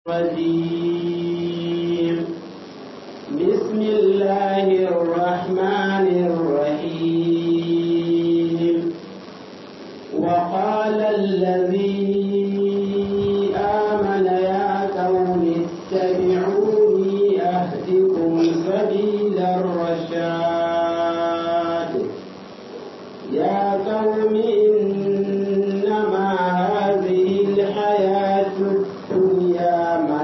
الرجيم بسم الله الرحمن الرحيم وقال الذي آمن يا قوم اتبعوني أهدكم سبيل الرشاد يا قوم إنما هذه الحياة الدنيا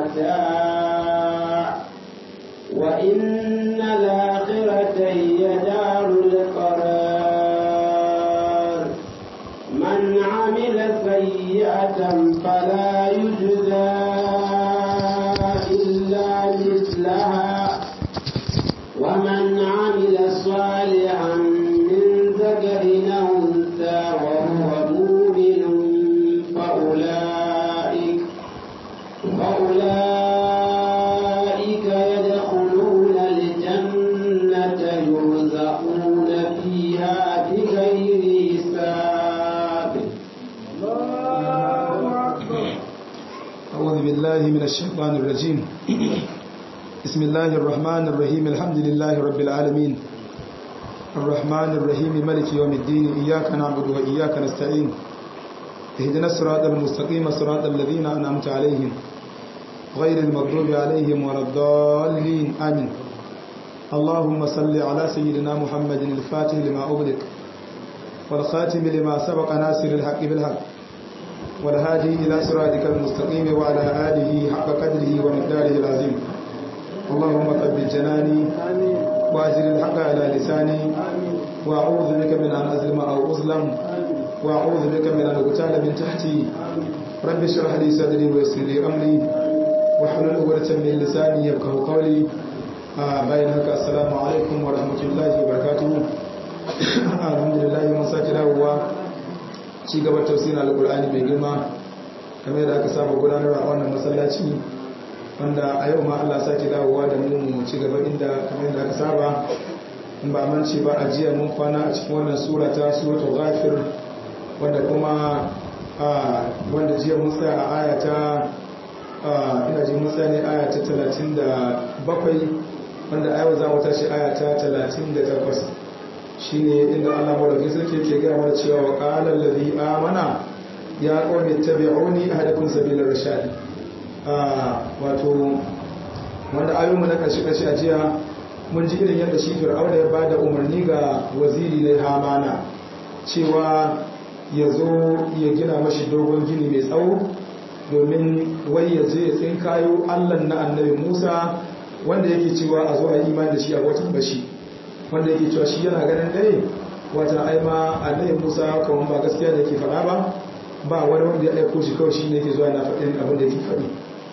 متاع وإن الآخرة هي دار القرار من عمل سيئة فلا يجزى إلا مثلها ومن عمل صالحا من ذكر أو أنثى وهو مؤمن فأولئك فأولئك يدخلون الجنة يرزقون فيها بغير حساب أعوذ بالله من الشيطان الرجيم بسم الله الرحمن الرحيم الحمد لله رب العالمين الرحمن الرحيم ملك يوم الدين إياك نعبد وإياك نستعين اهدنا الصراط المستقيم صراط الذين أنعمت عليهم غير المغضوب عليهم ولا الضالين آمين اللهم صل على سيدنا محمد الفاتح لما أغلق والخاتم لما سبق ناصر الحق بالحق والهادي إلى صراطك المستقيم وعلى آله حق قدره ومقداره العظيم اللهم ثبت جناني وأجر الحق على لساني وأعوذ بك من أن أظلم أو أظلم وأعوذ بك من أن أغتال من تحتي رب اشرح لي صدري ويسر لي أمري واحلل عقدة من لساني يفقهوا قولي bayan haka assalamu alaikum wa rahmatullahi wa barakatuhu alhamdulillah mun sake dawowa ci gaba tafsirin alkur'ani mai girma kamar da aka saba gudanarwa a wannan masallaci wanda a yau ma Allah sake dawowa da mu mu ci gaba inda kamar da aka saba in ba mance ba a jiya mun kwana a cikin wannan sura ta suratul ghafir wanda kuma wanda jiya mun tsaya a aya ta ina ji mun tsaya ne aya ta 37 wanda a yau za mu tashi aya ta 38 shine inda Allah madaukakin sarki yake gaya mana cewa wa qala allazi amana ya qawmi tabi'uni ahadakum sabilar rashad wato wanda ayoyinmu na karshe karshe a jiya mun ji irin yadda shi fir'auna ya bada umarni ga waziri na hamana cewa ya zo ya gina mashi dogon gini mai tsawo domin wai ya je ya tsinkayo allan na annabi musa wanda yake cewa a zo a yi imani da shi a watan bashi wanda yake cewa shi yana ganin dai wata aima annabi Musa kawai ba gaskiya da yake faɗa ba ba wani wanda ya aiko shi kawai shi ne yake zuwa na faɗin abin da yake faɗi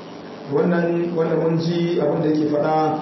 wannan wanda mun ji abin da yake faɗa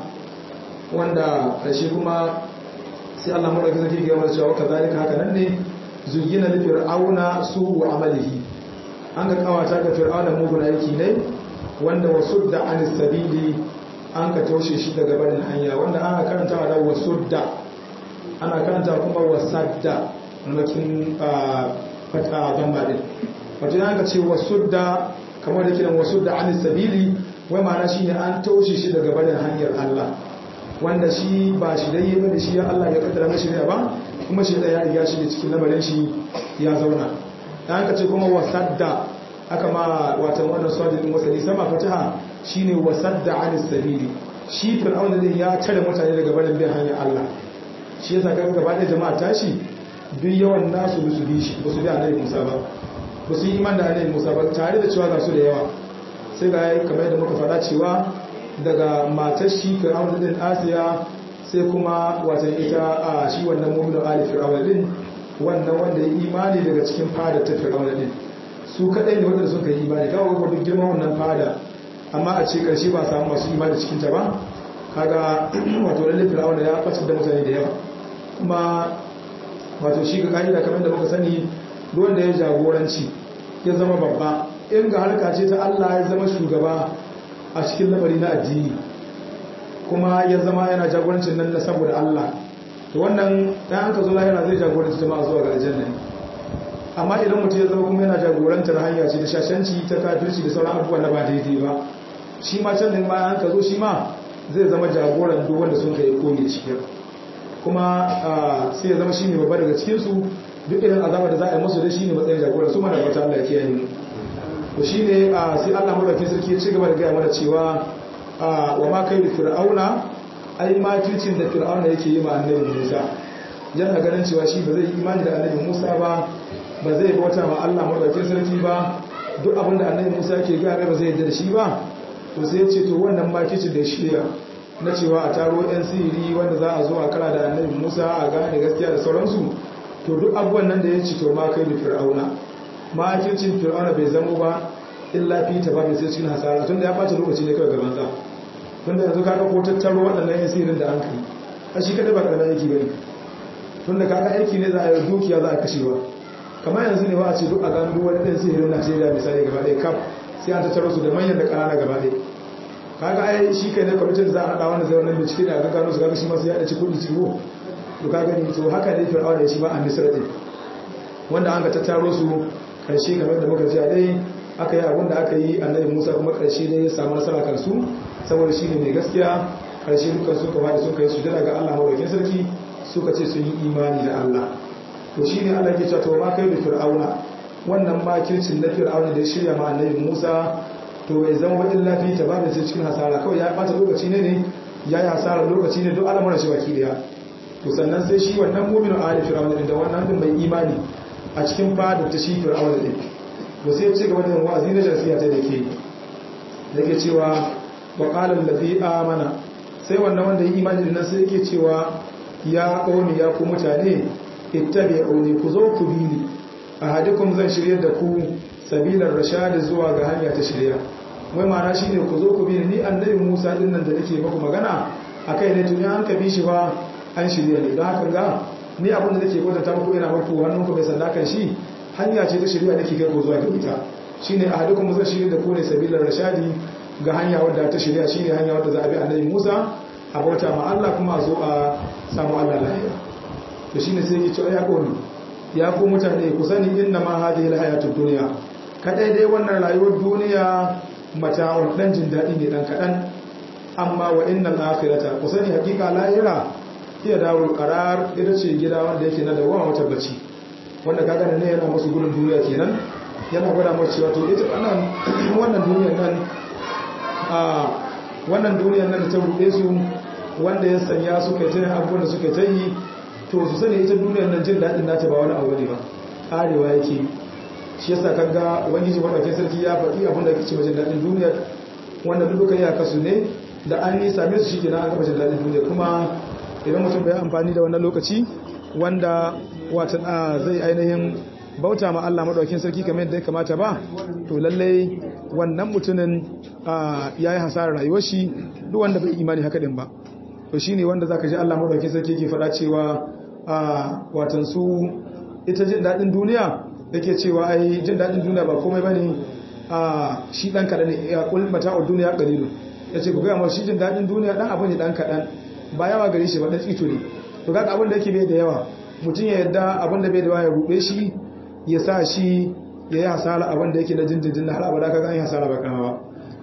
wanda ƙarshe kuma sai Allah mu dauki zaki ga mana cewa kazalika haka nan ne zuyina li fir'auna su'u amalihi an ga kawata ga fir'auna mugun aiki ne wanda wasudda anis sabili an ka taushe shi daga barin hanya wanda ana karanta da wasudda ana karanta kuma wasadda makin fata gamba din wato yana ce wasudda kamar da kiran wasudda an sabili wai ma'ana shine an taushe shi daga barin hanyar Allah wanda shi ba shi dai ba da shi ya Allah ya kaddara mashi ne ba kuma shi da ya riga shi da cikin lamarin shi ya zauna dan ka ce kuma wasadda aka ma wata wannan sojin wasali sama fataha shine wasadda an sabili shi fir'auna din ya tare mutane daga barin bin hanyar Allah shi yasa kaga gaba da jama'a tashi duk yawan nasu su bi shi ba su bi annabi Musa ba ba su yi iman da annabi Musa ba tare da cewa ga su da yawa sai ga kamar yadda muka faɗa cewa daga matar shi Fir'aun din Asiya sai kuma wata ita a shi wannan mu'minu ali Fir'aun din wannan wanda ya imani daga cikin fada ta Fir'aun din su kadai ne wanda sun kai imani kawai ko duk girman wannan fada amma a ce karshe ba samu masu imani cikin ta ba kaga wato lalle Fir'aun ya fatar da mutane da yawa kuma wato shi ga ka'ida kamar da muka sani wanda ya jagoranci ya zama babba in ga harka ce ta Allah ya zama shugaba a cikin lamari na addini kuma ya zama yana jagorancin nan na saboda Allah to wannan dan an ka zo lahira zai jagoranci jama'a zuwa ga aljanna amma idan mutum ya zama kuma yana jagorantar hanya ce ta shashanci ta kafirci da sauran abubuwan na ba daidai ba shi ma can din ma an ka zo shi ma zai zama jagoran duk wanda sun kai koyi cikin kuma sai ya zama shi ne babba daga cikinsu duk irin azaba da za a yi musu da shi ne matsayin jagoran su mana wata Allah ya kiyaye mu to shi ne sai Allah madaukakin sarki ya ci gaba da gaya mana cewa wa ma kai da fir'auna ai makircin da fir'auna yake yi ma annabi Musa yana ganin cewa shi ba zai yi imani da annabi Musa ba ba zai bauta ma Allah madaukakin sarki ba duk abin da annabi Musa yake gaya ba zai yarda da shi ba to sai ya ce to wannan makircin da shirya na cewa a taro yan sihiri wanda za a zo a kara da annabi Musa a gane gaskiya da sauransu to duk abubuwan nan da ya ci to ma kai da fir'auna makircin fir'auna bai zamo ba illa fi ta babu sai cikin hasara tunda ya bata lokaci ne kawai gaban sa tunda yanzu kaga ko tattaro waɗannan yan sihirin da an kai a shi kada ba karamin aiki bane tunda kaga aiki ne za a yi dukiya za a kashewa kamar yanzu ne ba a ce duk a gano duk wani ɗan sihirin Najeriya misali gaba ɗaya kaf sai an tattaro su da manyan da ƙanana gaba ɗaya kaga ai shi kai ne kwamitin za a haɗa wanda zai wannan bincike da aka gano su kaga shi masu yaɗa ci kuɗi ciwo to kaga ni to haka ne fir'auna ya shi ba a misra ɗin wanda an ka tattaro su karshe kamar da muka ji a dai aka yi abin da aka yi annabi musa kuma karshe dai ya samu nasara kansu saboda shi ne mai gaskiya karshe dukkan su ka faɗi suka yi su daga allah mawakin sarki suka ce sun yi imani da allah to shi ne allah ke cewa to ma kai da fir'auna wannan makircin na fir'auna da ya shirya ma annabi musa to bai zama wajen lafi ta bada sai cikin hasara kawai ya bata lokaci ne ne ya yi hasara lokaci ne duk al'amuran shi baki daya to sannan sai shi wannan mu'minu ali fir'auna da wannan din mai imani a cikin fada ta shi fir'auna din to sai ya ci gaba da yin wa'azi na jarsiya ta dake yake cewa wa qala allazi amana sai wannan wanda yi imani din sai yake cewa ya qawmi ya ku mutane ittabi'uni ku zo ku bi ni ahadikum zan shirye da ku sabilar rashadi zuwa ga hanya ta shirya wai ma'ana shine ku zo ku bi ni annabi Musa din nan da nake muku magana akai ne tun an ka bi shi ba an shirya ne don haka ga ni abin da nake gwada muku ina muku hannun ku bai sanda kan shi hanya ce ta shirya nake kai ku zuwa ga ita shine ahadukum zan shirye da ku ne sabilar rashadi ga hanya wadda ta shirya shine hanya wadda za a bi annabi Musa a bauta ma Allah kuma a zo a samu Allah lafiya to shine sai yake cewa ya koni ya ku mutane ku sani inna ma hadhihi alhayatud dunya kadai dai wannan rayuwar duniya mata'un dan jin dadi ne dan kadan amma wa innal akhirata ku sani hakika lahira iya darul qarar ita ce gida wanda yake na dawowa wata bacci wanda kaga ne yana musu gudun duniya kenan yana gwada musu cewa to ita wannan wannan duniyar nan a wannan duniyar nan da ta ruɗe su wanda ya sanya suka ta yin abubuwan da suka ta yi to su sani ita duniyar nan jin daɗin nata ba wani abu ne ba arewa yake shi yasa kaga ubangiji madaukakin sarki ya faɗi abin da ake cewa jin daɗin duniyar wanda duka ya kasu ne da an yi same su shikenan an gaba jin daɗin duniyar kuma idan mutum bai amfani da wannan lokaci wanda watan zai ainihin bauta ma Allah madaukakin sarki kamar yadda ya kamata ba to lallai wannan mutumin ya yi hasarar rayuwar shi duk wanda bai imani haka din ba to shine wanda zaka ji Allah madaukakin sarki yake faɗa cewa watan su ita jin daɗin duniya yake cewa ai jin daɗin duniya ba komai bane a shi dan kadan ne ya kul mata'ud duniya qalilu yace ku ga mu shi jin daɗin duniya dan abu ne dan kadan ba yawa gare shi ba dan tsito ne to kaga abin da yake bai da yawa mutum ya yadda abin da bai da yawa ya rube shi ya sa shi ya yi hasara abin da yake na jinjin na har abada kaga an yi hasara ba kama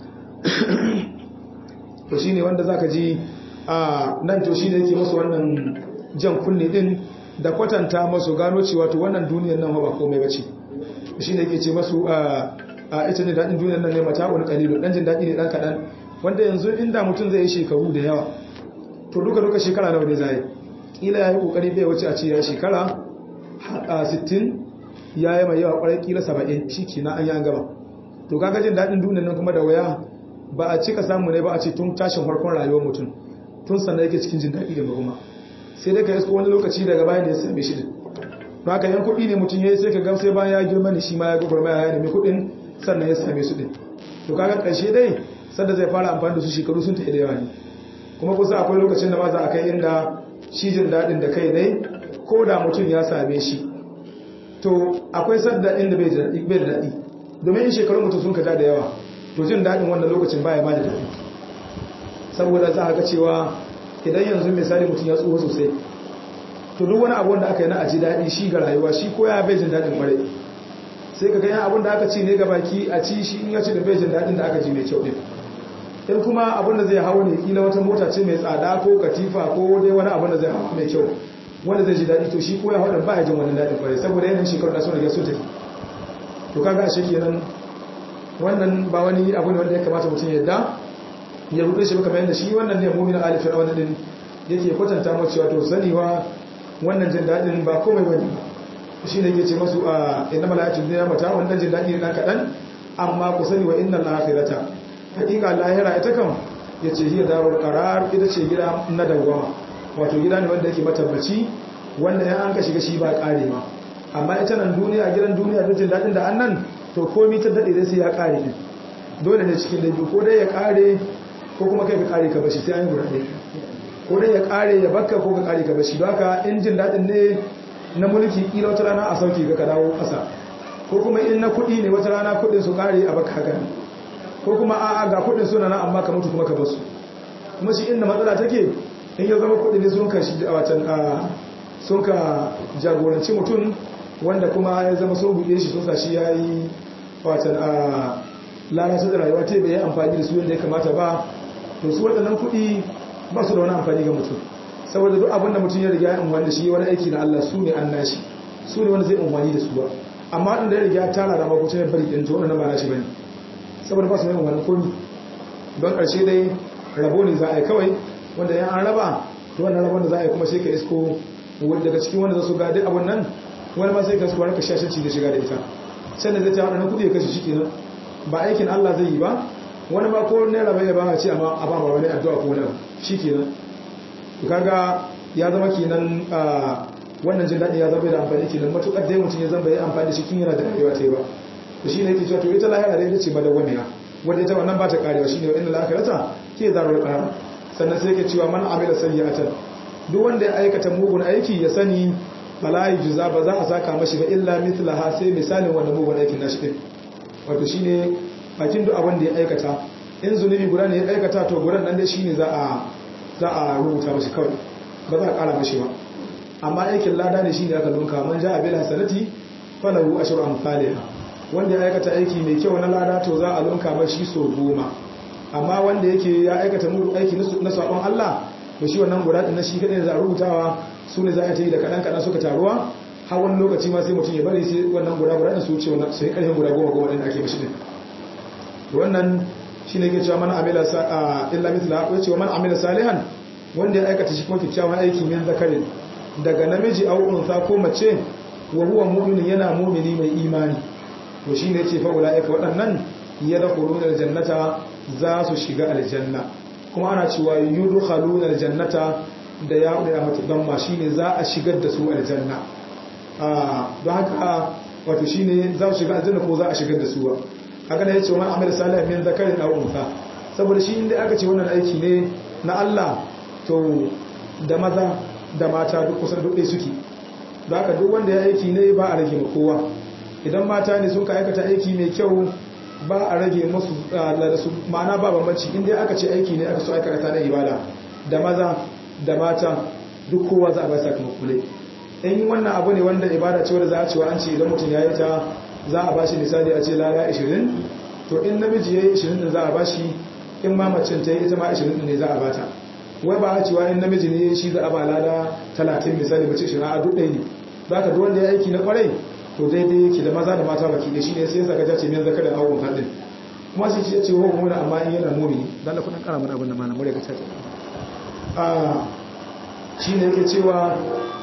to shine wanda zaka ji a nan to shine yake musu wannan jan kunne din da kwatanta masu gano cewa to wannan duniyar nan ba komai bace shine yake ce masu a ita ne dadin duniyar nan ne mata'un qalilu dan jin dadi ne dan kadan wanda yanzu inda mutum zai yi shekaru da yawa to duka duka shekara nawa ne zai kila yayi kokari bai wuce a ce ya shekara 60 yayi mai yawa kwarai kila 70 shiki na an yi an gaba to kaga jin dadin duniyar nan kuma da waya ba a cika samu ne ba a ce tun tashin farkon rayuwar mutum tun sannan yake cikin jin daɗi da kuma sai dai ka isko wani lokaci daga bayan da ya same shi din ba haka yan kuɗi ne mutum ya yi sai ka gam sai bayan ya girma ne shi ma ya gwagwar mai ya nemi kuɗin sannan ya same su din to kaga ƙarshe dai sanda zai fara amfani da su shekaru sun tafi da yawa ne kuma kusa akwai lokacin da ma za a kai inda shi jin daɗin da kai dai ko da mutum ya same shi to akwai sadda inda bai da daɗi domin shekarun mutum sun kaja da yawa to jin daɗin wannan lokacin baya ma da daɗi saboda za a ga cewa idan yanzu misali mutum ya tsoho sosai to duk wani abu da aka yi na aji daɗi shi ga rayuwa shi ko ya bai jin daɗin ƙwarai sai ka ganyan abin da aka ci ne ga baki a ci shi in ya ci da bai jin daɗin da aka ji mai kyau ɗin in kuma abin da zai hau ne kila wata mota ce mai tsada ko katifa ko dai wani abin da zai hau mai kyau wanda zai ji daɗi to shi ko ya hau da ba ya jin wani daɗin kwarai saboda yanayin shekaru da sun rage sun tafi to kaga ashe kenan wannan ba wani abu ne wanda ya kamata mutum ya yadda ya rubuce shi kamar yadda shi wannan ne mu'min ali fir'auna din yake kwatanta mu cewa to saniwa wannan jin dadin ba komai bane shi ne yake ce masu a inna malaikatu dunya mata wannan jin dadi ne dan kadan amma ku sani wa innal akhirata hakika lahira ita kam yace hiya darul qarar ita ce gida na dawama wato gida ne wanda yake matabbaci wanda ya an ka shiga shi ba kare ma amma ita nan duniya gidan duniya duk jin dadin da annan to komai ta dade sai ya kare din dole ne cikin laifi ko dai ya kare ko kuma kai ka kare ka bashi sai an yi guda ɗaya ko dai ya kare ya bakka ko ka kare ka bashi don haka in jin daɗin ne na mulki kila wata rana a sauki ga ka dawo ƙasa ko kuma in na kuɗi ne wata rana kuɗin su kare a baka haka ko kuma a'a ga kuɗin suna nan amma ka mutu kuma ka basu kuma shi inda matsala take in ya zama kuɗi ne sun ka shi a watan sun ka jagoranci mutum wanda kuma ya zama sun buɗe shi sun sa shi ya yi watan a lalata da rayuwa ta bai yi amfani da su yadda ya kamata ba to su waɗannan kuɗi ba su da wani amfani ga mutum saboda duk abin da mutum ya riga ya amfani da shi wani aiki na Allah su ne an nashi su ne wanda zai amfani da su ba amma waɗanda ya riga ya tara da makuta ya bari ɗin to wannan ba nashi bane saboda ba su mai wani komi don ƙarshe dai rabo ne za a yi kawai wanda ya an raba to wannan rabon da za a yi kuma sai ka isko daga cikin wanda za su ga duk abin nan wani ma sai ka isko wani ka shashanci da shiga da ita sannan zai ta waɗannan kuɗi ya kashe shi kenan ba aikin Allah zai yi ba wani ba ko naira bai ba a ce amma a ba wani addu'a ko wani shi kenan to kaga ya zama kenan wannan jin daɗi ya zama da amfani kenan matukar dai mutum ya zama bai amfani da shi kin yana da rayuwa ta yi ba to shine yake cewa to ita lahira dai ita ce madawwamiya wanda ita wannan ba ta karewa shine wa inna lahirata ke zarul qarar sannan sai yake cewa man amila sayyi'atan duk wanda ya aikata mugun aiki ya sani fala yujza ba za a saka mashi ba illa mithlaha sai misalin wannan mugun aikin nashi din wato shine bakin duk abin da ya aikata in zunubi guda ne ya aikata to gudan nan dai shine za a za a rubuta mashi kawai ba za a kara mashi ba amma aikin lada ne shine aka lunka man ja'a bil hasanati falahu ashru amsalha wanda ya aikata aiki mai kyau na lada to za a lunka mashi so goma amma wanda yake ya aikata mugu aiki na sabon Allah to shi wannan guda din na shi kadai za a rubutawa su ne za a ta yi da kadan kadan suka taruwa har wani lokaci ma sai mutum ya bari sai wannan guda guda su wuce wannan sai karfin guda goma goma din da ake mishi din wannan shine ke cewa man amila illa mithla wa cewa man amila salihan wanda ya aikata shi kuma kyakkyawan aiki min zakarin daga namiji aw unsa ko mace wa huwa mu'min yana mu'mini mai imani to shine yace fa ulaika waɗannan yadkhuluna aljannata za su shiga aljanna kuma ana cewa yudkhaluna aljannata da ya da matuban ma shine za a shigar da su aljanna don haka wato shi ne za su shiga aljanna ko za a shigar da su ba haka ne ya ce wani amal salih min zakarin aw unsa saboda shi inda aka ce wannan aiki ne na Allah to da maza da mata duk kusan duk ɗaya suke don haka duk wanda ya aiki ne ba a rage ma kowa idan mata ne sun ka aikata aiki mai kyau ba a rage musu da su ma'ana ba bambanci inda aka ce aiki ne aka so aikata na ibada da maza da mata duk kowa za a ba sakamako ne in wannan abu ne wanda ibada ce wanda za a cewa an ce idan mutum ya yi ta za a bashi misali a ce lada 20 to in namiji ya yi 20 din za a bashi in ma macin ta yi ita ma 20 din ne za a bata wai ba a cewa in namiji ne shi za a ba lada 30 misali mace 20 a duk ɗaya ne za ka wanda ya aiki na kwarai to daidai yake da maza da mata baki da shi ne sai ya saka jace min zakarin awon kaɗin kuma shi ce ce wa muna amma in yana mumini dan la kudin kara mana abin da mana mure ka tace a shi ne yake cewa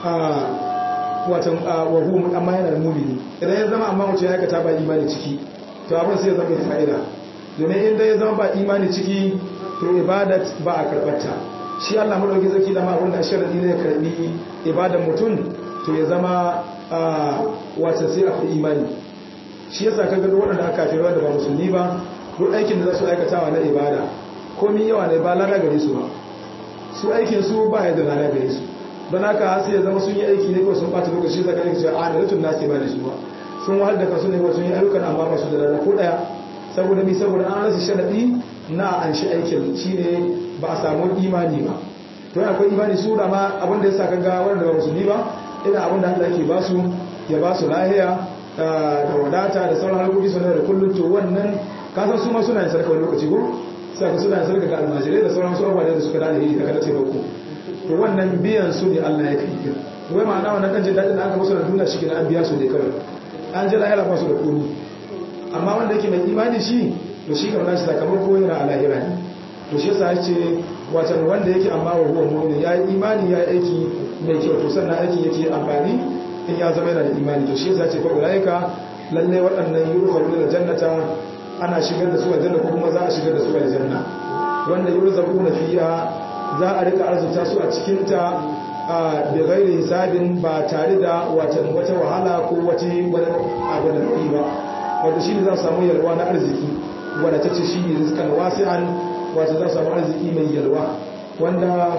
watan wahu amma yana da mumini idan ya zama amma mutum ya aikata ba imani ciki to abin sai ya zama da fa'ida domin inda ya zama ba imani ciki to ibadat ba a karɓarta shi Allah madauki zaki da ma wanda sharadi ne ya karbi ibadan mutum to ya zama wata sai akwai imani shi yasa kaga duk wanda aka kafirwa da ba musulmi ba duk aikin da za su aikatawa na ibada komai yawa ne ba lada gare su ba su aikin su ba ya da lada gare su don haka sai ya zama sun yi aiki ne ko sun bata lokaci zaka ne cewa a da nasi ba da su ba sun wahal da kansu ne ko sun yi ayyukan amma ba su da lada ko daya saboda mi saboda an rasa sharadi na an shi aikin shine ba a samu imani ba to akwai imani su da ma abin da yasa kaga wanda ba musulmi ba ina abin da Allah yake ba su ya ba su lahiya da wadata da sauran harkoki su da kullum to wannan kasan su ma suna yin sarka wani lokaci ko sai ka suna sarka ga almajirai da sauran su abubuwa da suka da alheri daga na taimako to wannan biyan su ne Allah ya kai to wai ma'ana wannan dan jin dadin da aka musu da duniya shi an biya su ne kawai an ji lahira ba su da komi amma wanda yake mai imani shi to shi kamar shi sakamako yana a lahira ne to shi yasa yace watan wanda yake amma wa huwa mu'min ya yi imani ya yi aiki mai kyau to sannan aiki yake amfani in ya zama yana da imani to shi yasa yace fa ulaika lalle waɗannan yurfa'una da jannata ana shigar da su aljanna ko kuma za a shigar da su aljanna wanda yurzaquna fiha za a rika arzuta su a cikin ta a da gairi hisabin ba tare da watan wata wahala ko wata wani abu da kuɗi ba wanda shi ne za su samu yalwa na arziki wanda ta ce shi ne rizkan wasi'an wata za su samu arziki mai yalwa wanda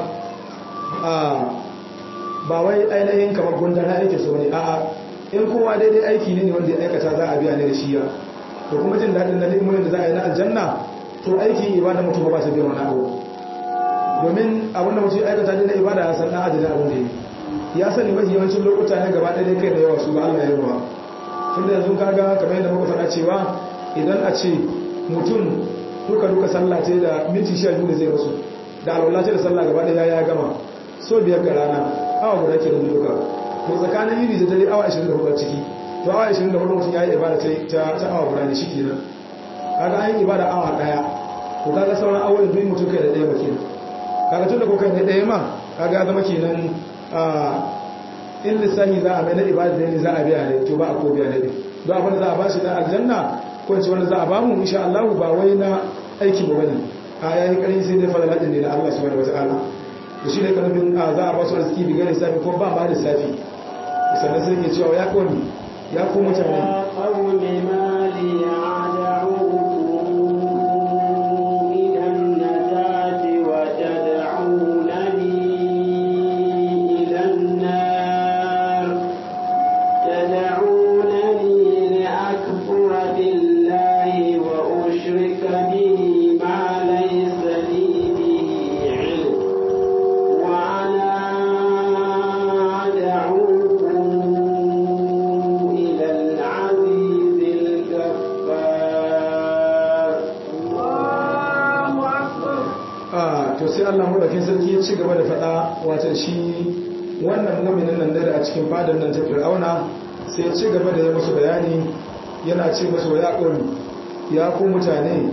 ba wai ainihin kamar gundar na aikin su ne a'a in kowa daidai aiki ne ne wanda ya aikata za a biya ne da shiya to kuma jin daɗin na ni'imomin da za a yi na aljanna to aikin ibada mutum ba ta biyan wani abu domin abinda mutum ya aikata ne na ibada ya san na adadin abin da ya ya sani mafi yawancin lokuta ne gaba ɗaya kai da yawa su ba Allah ya yawa tun da yanzu kaga kamar yadda muka faɗa cewa idan a ce mutum duka duka sallah ce da minti sha biyu da zai rasu da alwala ce da sallah gaba ɗaya ya gama so biyar ga rana awa guda ke da duka to tsakanin yini da dare awa 24 ciki to awa 24 mutum ya yi ibada ta awa guda ne shi kenan kaga an yi ibada awa ɗaya to kaga sauran awoyin duk mutum kai da ɗaya ba kenan kaga tun da ko kai da ɗaya ma kaga ya zama kenan in lissahi za a mai na ibada ne za a biya ne to ba a ko biya ne don abin da za a ba shi na aljanna ko ce wanda za a ba mu insha Allah ba wai na aiki ba bane a yayin karin sai dai fara ladin ne da Allah subhanahu wataala to shi ne karfin za a ba su arziki bi gare safi ko ba ma da safi sannan sai ke cewa ya koni ya ko mutane qawmi ma li ci gaba da faɗa wata shi wannan muminin nan da a cikin fadar nan ta fir'auna sai ci gaba da ya musu bayani yana ce musu ya ƙori ya ku mutane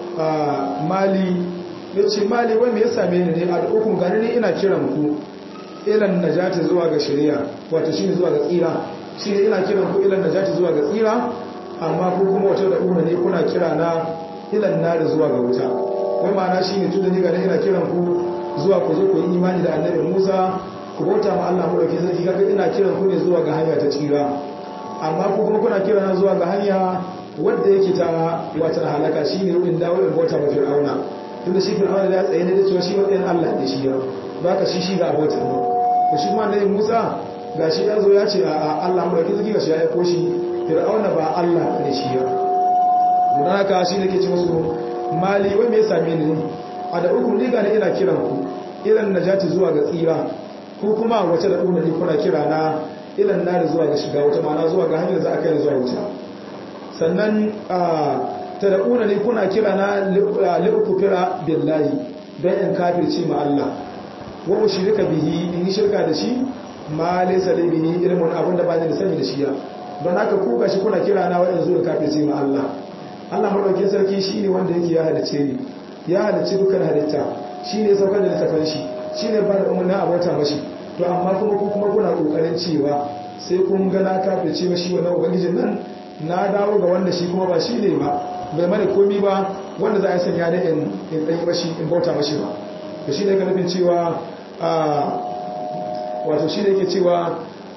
a mali ya ce mali wanda ya same ni ne a da ukun gani ne ina kiran ku ilan najati zuwa ga shari'a wato shi ne zuwa ga tsira shi ne ina kiran ku ilan najati zuwa ga tsira amma ku kuma wata da umar ne kuna kira na ilan na da zuwa ga wuta wai ma'ana shi ne tun da ni gani ina kiran ku zuwa ku zo ku yi imani da annabi Musa ku bauta ma Allah mu dauke sarki kaga ina kiran ku ne zuwa ga hanya ta tsira amma ku kuma kuna kira na zuwa ga hanya wadda yake ta wata halaka shine rubin dawo in bauta ma Fir'auna tunda shi Fir'auna ya tsaye ne da cewa shi matsayin Allah ne shi ya baka shi shi ga bauta ne to shi kuma annabi Musa gashi ya zo ya ce a Allah mu dauke sarki gashi ya aiko shi Fir'auna ba Allah ne shi ya don haka shi ne ke ce musu mali wai me ya same ni a da uku liga ne ina kiran ku ilan najati zuwa ga tsira ko kuma wace da ɗuna ne kuna kira na ilan na da zuwa ga shiga wata mana zuwa ga hanyar za a kai zuwa wuta sannan ta da ɗuna ne kuna kira na liɓukufira billahi don in kafirci ma Allah wa shirka bihi in yi shirka da shi ma laysa li bihi ilmun abin da ba ni da sani da shi ya don haka ku gashi kuna kira na wa'in zuwa kafirci ma Allah Allah madaukakin sarki shine wanda yake ya halice ni ya halicci dukkan halitta shi ne saukar da littafin shi shi ne ba da umarni a bauta mashi to amma kuma ku kuma kuna kokarin cewa sai kun ga na kafirce mashi wannan ubangijin nan na dawo ga wanda shi kuma ba shi ne ba bai mana komi ba wanda za a sanya da in in dai mashi in bauta mashi ba to shi ne ga nufin cewa wato shi ne yake cewa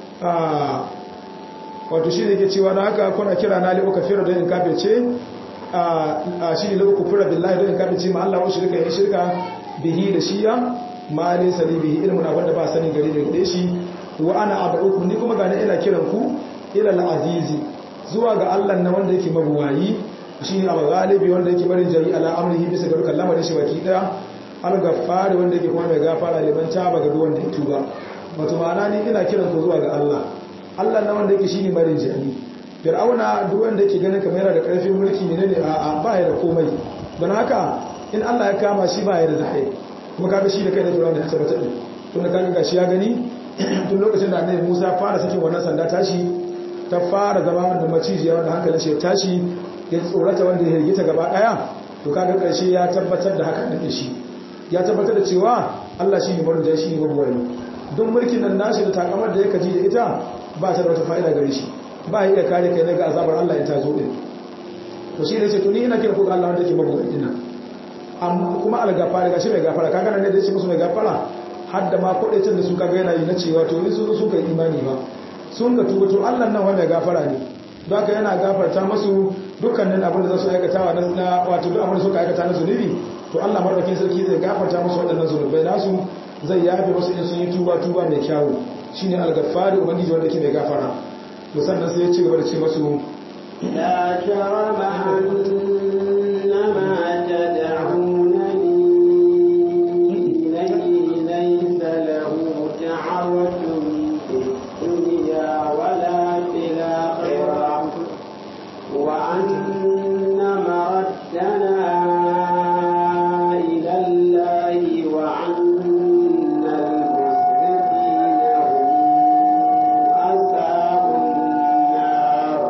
wato shi ne yake cewa na haka kuna kira na li ukafira don in kafirce a shi ne lokacin kufura billahi don in kafin ce ma Allah wa shirka ya shirka bihi da shiya ma ne sani bihi ilmin abin da ba sani gari da gare shi wa ana abu'ukum ni kuma gane ina kiran ku ila al-azizi zuwa ga Allah na wanda yake mabuwayi shi ne abu galibi wanda yake barin jari ala amrihi bisa ga dukkan lamarin shi baki daya al-ghaffar wanda yake kuma mai gafara liman taba ga duk wanda ya tuba wato ma'ana ni ina kiran ku zuwa ga Allah Allah na wanda yake shine barin jari fir'auna duk wanda yake ganin kamar yana da karfin mulki menene a ba ya da komai don haka in Allah ya kama shi ba ya da zahiri kuma kaga shi da kai da Fir'auna ya tabbata din tun da kaga gashi ya gani tun lokacin da Annabi Musa fara sakin wannan sanda tashi ta fara zama da macijiya wanda hankalin shi ya tashi ya tsorata wanda ya rigita gaba daya to kaga karshe ya tabbatar da haka din shi ya tabbatar da cewa Allah shi ne marin shi ne mabuwari don mulkin nan nashi da takamar da ya kaji da ita ba ta da wata fa'ida gare shi ba ya iya kare kai daga azabar Allah in ta zo din to shi ne ce to ni ina kira ku ga Allah wanda yake mabuwari din amma kuma algafara gashi mai gafara kaga nan da yace musu mai gafara har da ma kodaitin da su kaga yana yi na cewa to in su zo suka yi imani ba sun ga tuba to Allah nan wanda gafara ne don haka yana gafarta musu dukkanin abin da za su aikata na wato duk abin da suka aikata na zunubi to Allah madaukakin sarki zai gafarta musu waɗannan zunubai nasu zai yafe musu in sun yi tuba tuba mai kyawu shine al-ghaffar ubangiji wanda ke mai gafara to sannan sai ya ci gaba da ce musu لا جرم أن ما تدعونني إليه ليس له دعوة في الدنيا ولا في الآخرة وأن مردنا إلى الله وأن المسرفين هم أصحاب النار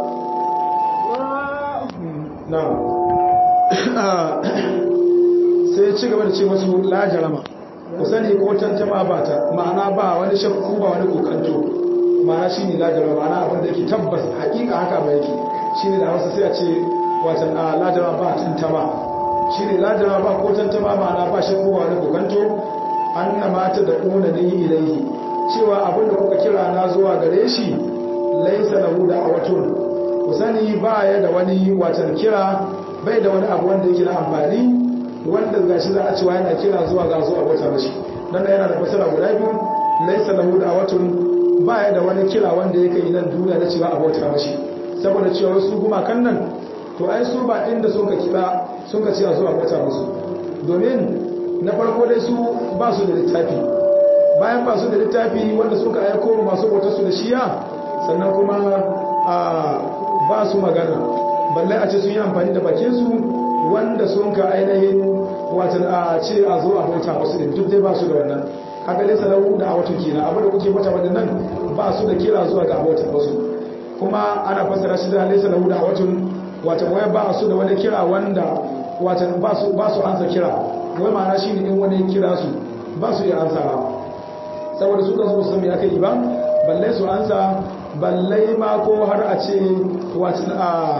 na'am sai ya ci gaba da ce masu la jarama ku sani ko tantama ba ta ma'ana ba wani shakku ba wani kokanto ma'ana shine la jarama ma'ana abin da yake tabbas hakika haka ba yake shine da Hausa sai a ce watan a la jarama ba tantama shine la jarama ba ko tantama ma'ana ba shakku ba wani kokanto annama ta da una ni ilaihi cewa abin da kuka kira na zuwa gare shi laisa lahu da'awatun ku sani ba ya da wani watan kira bai da wani abu wanda yake na amfani wanda gashi za a cewa yana kira zuwa ga zuwa wata mashi dan yana da fasara guda biyu laysa lahu da'watun ba ya da wani kira wanda yake yi nan duniya na cewa abota mashi saboda cewa su gumakan nan to ai su ba inda sun ka kira sun ka cewa zuwa wata musu domin na farko dai su ba su da littafi bayan ba su da littafi wanda suka aiko masu bautar su da shiya sannan kuma a ba su magana balle a ce sun yi amfani da bakinsu wanda sun ka ainihin watan a ce a zo a bauta wasu din duk dai ba su da wannan kaga dai salahu da a wata kina abin da kuke mata waɗannan ba su da kira zuwa ga abota wasu kuma ana fassara shi da laysa lahu da a watan watan wai ba su da wani kira wanda watan ba su ba su ansa kira wai ma'ana shine in wani kira su ba su iya ansawa saboda su kansu su san me aka yi ba balle su ansa balle ma ko har a ce watan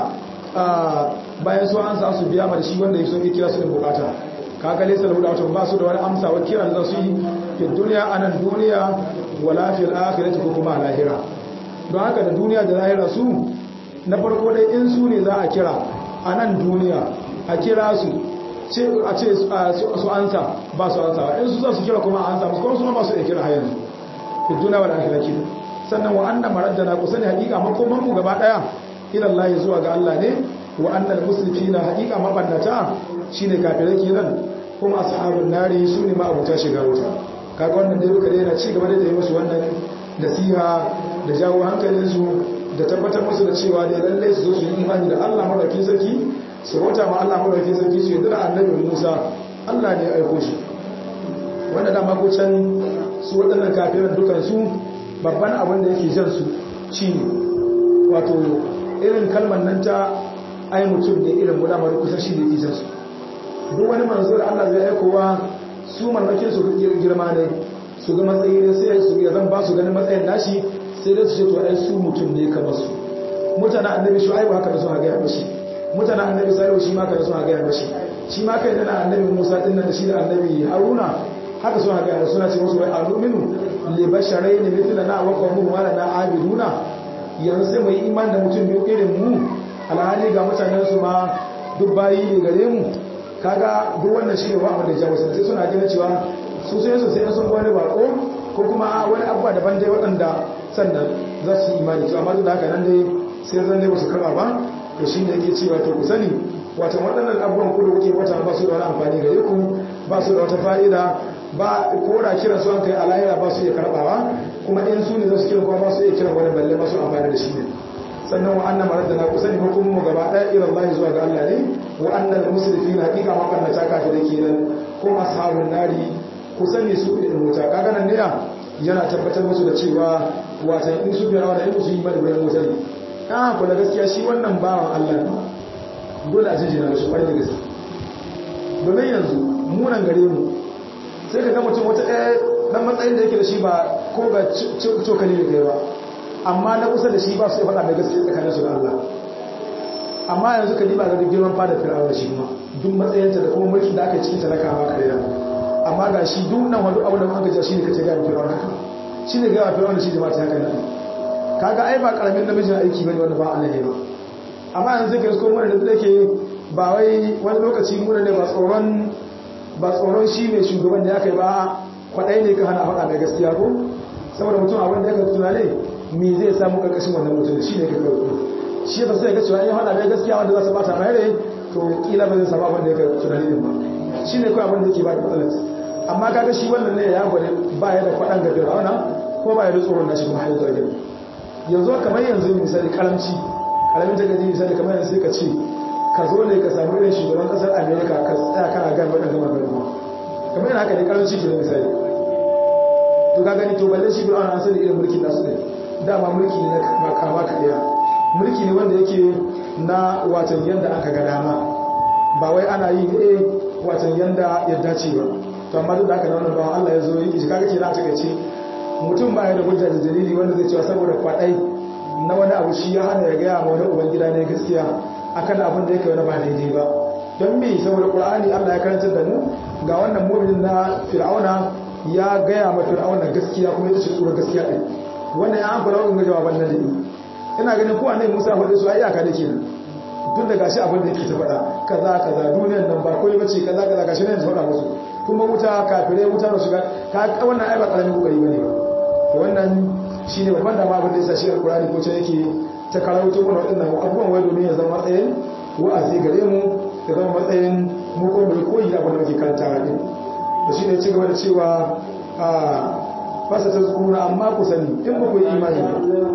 a bayan su ansa su biya ma shi wanda ya so ya kira su da bukata kaga laysa lahu da'watun ba su da wani amsa wa kiran da su yi fi duniya anan duniya wala fil akhirati ko kuma lahira don haka da duniya da lahira su na farko dai in su ne za a kira anan duniya a kira su ce a ce su ansa ba su ansa in su za su kira kuma a ansa musu kuma su ba su da kira har yanzu fi duniya wal akhirati sannan wa anna maraddana ku sani hakika makoman mu gaba daya ila Allah zuwa ga Allah ne wa annal musrifina haqiqa mabannata shine kafirai kenan kuma ashabun nari sune ma abuta shiga wuta kaga wannan dai duka dai yana ci gaba da yi musu wannan nasiha da jawo hankalin su da tabbatar musu da cewa dai lalle su zo su yi imani da Allah madaukakin sarki su rota ma Allah madaukakin sarki su yi da annabi Musa Allah ne ya aiko shi wanda dama ko can su waɗannan kafiran dukan su babban abin da yake jan su shine wato irin kalmar nan ta ai mutum ne irin guda mara kusa shi ne izar su duk wani manzo da Allah zai aikowa su mallakin su girma ne su ga matsayi ne sai su ya zan ba su ganin matsayin nashi sai dai su ce to ai su mutum ne kamar su mutane annabi shu'aibu haka da su haga ya mashi mutane annabi salihu shi ma haka da su haga ya mashi shi ma kai dana annabi musa din nan da shi da annabi haruna haka su haga ya suna ce musu wai aluminu li basharaini mithlana wa qawmuhum wa lana abiduna yanzu sai mu yi iman da mutum biyu irin mu alhali ga mutanen su ma duk bayi ne gare mu kaga duk wannan shi ne ba mu da jawo sai suna gina cewa su sai su sai sun wani bako ko kuma wani abuwa daban dai waɗanda sannan za su yi imani to amma duk da haka nan dai sai zan dai ba su karɓa ba to shi ne yake cewa to ku sani wata waɗannan abubuwan ku da kuke wata ba su da wani amfani gare ku ba su da wata fa'ida ba ko da kiran su an kai alahira ba su iya karɓawa kuma in su ne za su kira kuma ba su iya kiran wani balle ba su amfani da shi ne sannan wa anna maradana ku sani hukumu mu gaba daya ila Allah zuwa ga Allah ne wa anna al-musrifin haqiqa ma kanna ta kafire kenan ko ashabun nari ku sani su da wuta kaga nan ne yana tabbatar musu da cewa watan in su biyar da in su yi madabarin wuta ne ah kula gaskiya shi wannan bawan Allah ne dole a jinjina da shi kwarai da gaske domin yanzu munan gare mu sai ka ga mutum wata ɗaya ɗan matsayin da yake da shi ba ko ga cokali da kai ba amma na kusa da shi ba su yi faɗa da gaske tsakanin su da Allah amma yanzu ka diba ga girman fada fir'aun da shi kuma duk matsayinta da kuma mulkin da aka yi cikin talaka ma kare da amma ga shi duk nan wani abu da muka ja shi ne kace ga fir'aun haka shi ne ga fir'aun da shi jama'a ta haka nan kaga ai ba karamin namijin aiki bane wanda ba Allah ne ba amma yanzu ka ko mun da take ba wai wani lokaci mun ne ba tsoron ba tsoron shi mai shugaban da ya kai ba kwadai ne ka hana faɗa da gaskiya ko saboda mutum abin da ya ka tunane me zai samu karkashin wannan mutum shi ne ka kawo shi ba sai ga cewa in faɗa da gaskiya wanda za su bata mai rai to kila ba zai samu abin da ya ka tunani din ba shi ne kawai abin da yake ba da matsalar amma kaga shi wannan ne ya gwada ba ya da kwaɗan ga fir'auna ko ba ya da tsoron nashi kuma har yanzu yanzu kamar yanzu misali karamci karamin ta gaji misali kamar yanzu sai ka ce ka zo ne ka samu irin shugaban kasar america ka tsaya kana gan waɗanda magana kamar yana haka ne karanci ke misali to ka gani to balle shi fir'auna an sani irin mulkin nasu ne dama mulki ne na kama ka ɗaya mulki ne wanda yake na watan yanda aka ga dama ba wai ana yi ne watan yanda ya dace ba to amma duk da haka wannan bawan Allah ya zo yi shi kaga kenan a takaice mutum ba ya da hujja da dalili wanda zai cewa saboda kwaɗai na wani abu shi ya hana ya gaya ma wani ubangida ne gaskiya akan abin da yake wani ba daidai ba don me saboda qur'ani Allah ya karantar da mu ga wannan mu'minin na fir'auna ya gaya ma fir'auna gaskiya kuma ita ce tsoron gaskiya din wannan ya an fara wannan jawaban nan dai ina ganin ko annabi Musa faɗi su ai iyaka da kenan tun da gashi abin da yake ta faɗa kaza kaza duniyar nan ba koyi bace kaza kaza gashi ne ya faɗa musu kuma wuta kafirai wuta da shiga ka wannan ai ba karamin kokari bane ba wannan shi ne babban dama abin da ya sa shi alkurani ko ce yake ta karauto mana waɗannan abubuwan wai domin ya zama matsayin wa'azi gare mu ya zama matsayin mu ko mai koyi da abin da muke karanta a ɗin da shi ne ci gaba da cewa a fasa ta zukuna amma ku sani in ba ku yi imani ba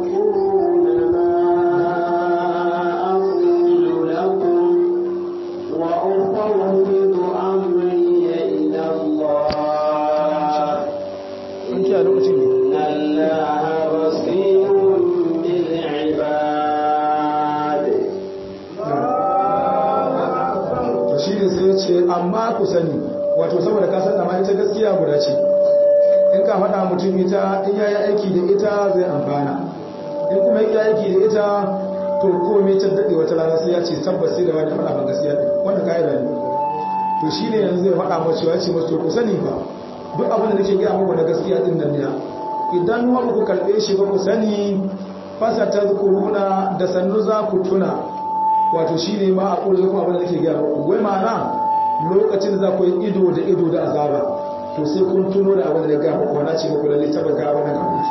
in kiya lokacin ne to shi ne sai ce amma ku sani wato saboda ka san ma ita gaskiya guda ce in ka faɗa mutum ita in ya yi aiki da ita zai amfana in kuma ya aiki da ita to komai ta daɗe wata rana sai ya ce tabbas sai da wani faɗa ban gaskiya ne wannan ka'ida ne to shi ne yanzu zai faɗa mace ya ce masu to ku sani ba duk abin da nake gaya muku na gaskiya din nan ne idan wa ku karɓe shi ba ku sani fasa ta zukuruna da sannu za ku tuna wato shi ne ma a ƙuri kuma abin da nake gaya muku wai ma'ana lokacin za ku yi ido da ido da azaba to sai kun tuno da abin da ya gaya muku wana ce muku lalle taɓa ga abin da ga muku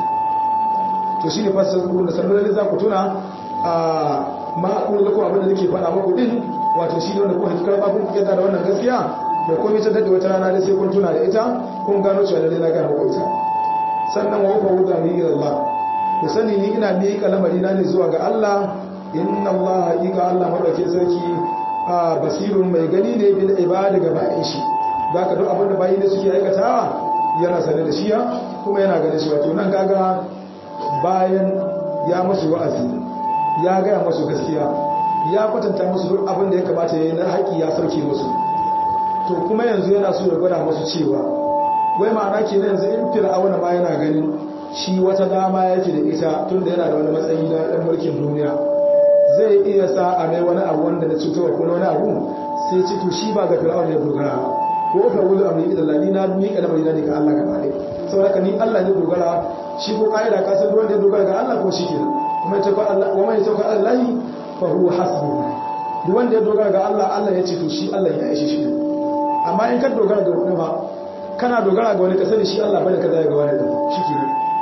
to shi ne fasa ta zukuruna sannu lalle za ku tuna a ma a ƙuri kuma abin da nake faɗa muku din wato shi ne wanda kuma hakikar babun ku yadda da wannan gaskiya da komai ta daɗe wata rana da sai kun tuna da ita kun gano cewa lalle na gaya muku ita sannan wa ufa wuda mi ila Allah ku sani ni ina miƙa lamari na ne zuwa ga Allah inna Allah haƙiƙa Allah madauke sarki a basirun mai gani ne bil ibada ga bayan shi zaka duk abin da bayi ne suke aikatawa yana sane da shi kuma yana ganin shi wato nan kaga bayan ya musu wa'azi ya gaya musu gaskiya ya kwatanta musu duk abin da ya kamata yayi na haƙi ya sauke musu to kuma yanzu yana so ya gwada musu cewa wai ma'ana ke na yanzu in fir'auna ma yana ganin shi wata dama yake da ita tun da yana da wani matsayi na ɗan mulkin duniya zai iya sa a mai wani abu wanda na cutarwa ko wani abu sai ci to shi ba ga fir'auna ya dogara ko ka wuli abu ne idan ni na miƙa da marina ne ga Allah gaba ɗaya saboda ka ni Allah ne dogara shi ko ka'ida ka san wanda ya dogara ga Allah ko shi kenan kuma ita ko Allah wa man yatawakka ala Allah fa huwa hasbuhu duk wanda ya dogara ga Allah Allah ya ce to shi Allah ya aishi shi amma in ka dogara ga wani ba kana dogara ga wani ka sani shi Allah bane ka zai ga wani da shi ke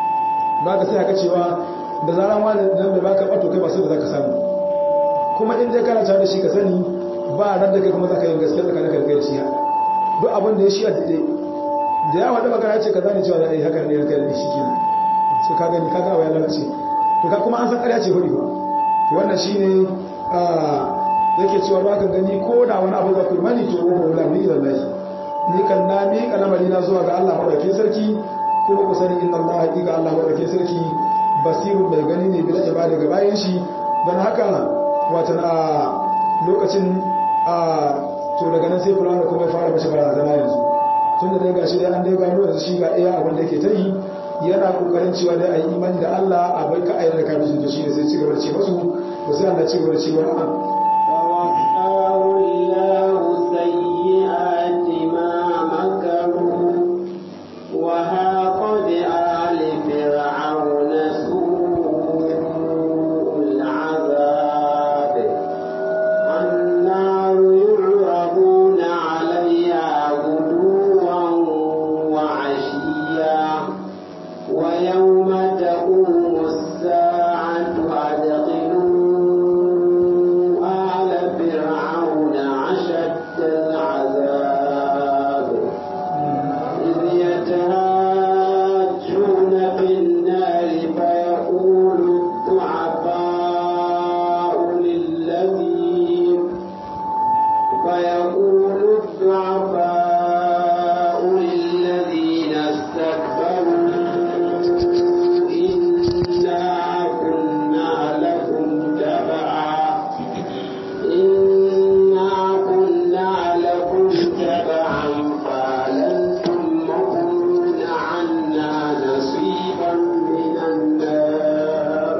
ba ka sai haka cewa da zaran wani dan bai baka bato kai ba sai da zaka samu kuma in dai kana tare da shi ka sani ba ran da kai kuma zaka yi gaskiya tsakanin ka da shi duk abin da ya shi a dade da ya wada magana ce kaza ne cewa da ai haka ne kai da shi kenan so ka gani kaga wa ya lalace to ka kuma an san ƙarya ce hudi ba to wannan shine yake cewa ba ka gani ko da wani abu za ku mani to wa wala ni lillahi ni kan na mi kalamari na zuwa ga Allah madaukakin sarki kuma ku sani inna Allah haqiqa Allah madaukakin sarki basirun bai gani ne bil ibada ga bayan shi dan haka watan a lokacin a to daga nan sai Qur'ani kuma ya fara mashi barazana yanzu tunda dai gashi dai an dai gano yanzu shi ga iya abin da yake ta yi yana kokarin cewa dai a yi imani da Allah a bai ka ayyana da kafin to shine sai ci gaba da ce masu to sai Allah ci gaba da cewa فوقاه الله سيئات ما مكروا وهاق بآل فرعون سوء العذاب النار يعرضون عليها غدوا وعشيا ويوم تقوم الساعة أدخلوا آل فرعون أشد العذاب إذ يتهاجون في النار فيقول الضعفاء للذين فيقول الضعفاء للذين استكبروا إنا كنا لكم تبعا إنا كنا لكم تبعا فلنتم مغنون عنا نصيبا من النار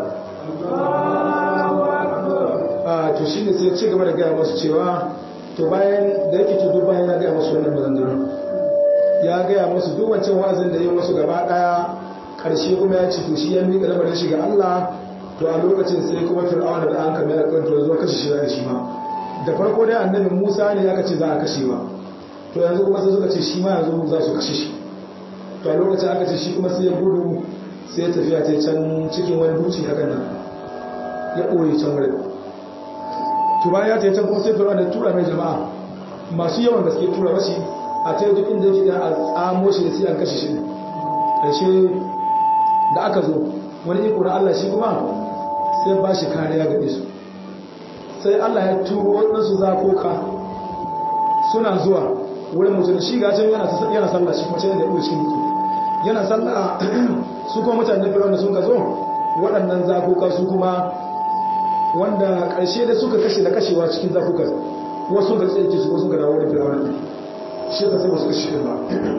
a to shine sai ci gaba da gaya masu cewa to bayan da yake tudu bayan ya gaya masu wannan maganganu ya gaya masu duk wancan wa'azin da ya masu gaba daya karshe kuma ya ci to shi ya miƙa lamarin shi ga Allah to a lokacin sai kuma fir'auna da an kame da kanto zuwa kashe shi da shi ma da farko dai annabi Musa ne aka ce za a kashe ba to yanzu kuma sai suka ce shi ma yanzu za su kashe shi to a lokacin aka ce shi kuma sai ya gudu sai ya tafiya ta can cikin wani duci hakan nan ya ɓoye can wurin to bayan ya tafi can kuma sai fir'auna da tura mai jama'a masu yawan gaske tura mashi a ta duk inda yake da a tsamo shi da sai an kashe shi ne ƙarshe da aka zo wani iko na Allah shi kuma sai ba shi kariya ga su sai Allah ya turo waɗansu zakoka suna zuwa wurin mutum shi ga can yana yana sallah shi kuma can da cikin mutum yana sallah su kuma mutane fir'auna sun ka zo waɗannan zakoka su kuma wanda ƙarshe da suka kashe da kashewa cikin zakukan wasu ga tsaye su wasu ga dawo da firawar shi ka sai wasu kashe ba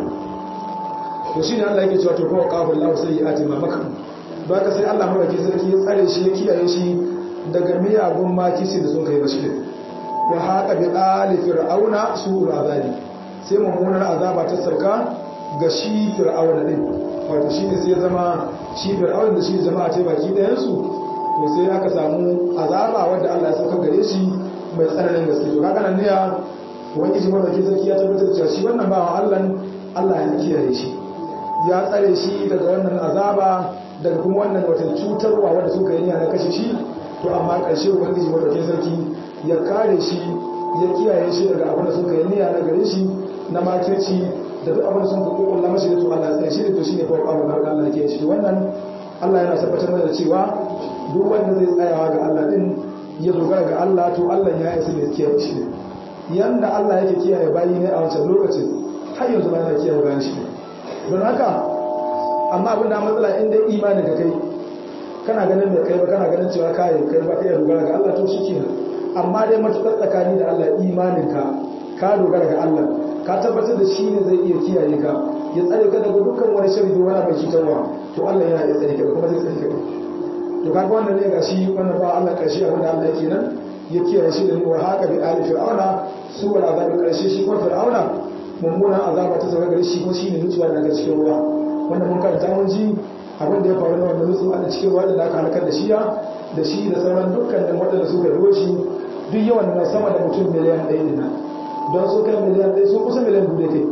to shi ne Allah yake cewa to kowa kafin lahu sai ya ati ma maka ba ka sai Allah mawaki sarki ya tsare shi ya kiyaye shi daga miyagun makisi da sun kai bashi ne wa haka bi ali fir'auna su'ul azabi sai mummunar azaba ta sauka ga shi fir'auna din wato shi ne sai ya zama shi fir'auna da shi jama'a ce baki ɗayan su to sai aka samu azaba wanda Allah ya sauka gare shi mai tsananin gaske to kaga nan ne ya wani ji wanda ke sarki ya tabbatar cewa shi wannan bawan Allah Allah ya kiyaye shi ya tsare shi daga wannan azaba daga kuma wannan wata cutarwa wanda suka yi na kashe shi to amma ƙarshe ubangiji wanda ke sarki ya kare shi ya kiyaye shi daga abin da suka yi niyya na gare shi na makirci da duk abin da sun kuɗi ƙulla mashi da to Allah ya tsare shi da to shine fa abu da Allah ya shi wannan Allah yana tabbatar mana da cewa duk wanda zai tsayawa ga Allah din ya dogara ga Allah to Allah ya isa mai kiyaye shi yanda Allah yake kiyaye bayi ne a wancan lokacin har yanzu ba yana kiyaye bayan shi don haka amma abin da matsala inda imani ka kai kana ganin da kai ba kana ganin cewa kai kai ba kai dogara ga Allah to shikenan amma dai matukar tsakani da Allah imanin ka ka dogara ga Allah ka tabbatar da shi ne zai iya kiyaye ka ya tsare ka daga dukkan wani sharri da wani bai cutarwa to Allah yana iya tsare ka kuma zai tsare ka to kaga wannan ne gashi wannan ba Allah karshe abin da Allah yake nan ya kiyaye shi da wa haka bi ali fir'auna su wal azabi karshe shi kuma fir'auna mummunan azaba ta sauka gare shi kuma shine nutsuwa daga cikin ruwa wanda mun karanta mun ji abin da ya faru na wannan nutsuwa a cikin ruwa da aka halakar da shi da shi da sauran dukkanin waɗanda suka ruwa shi duk yawan na sama da mutum miliyan ɗaya ne na don su kai miliyan ɗaya sun kusa miliyan biyu da kai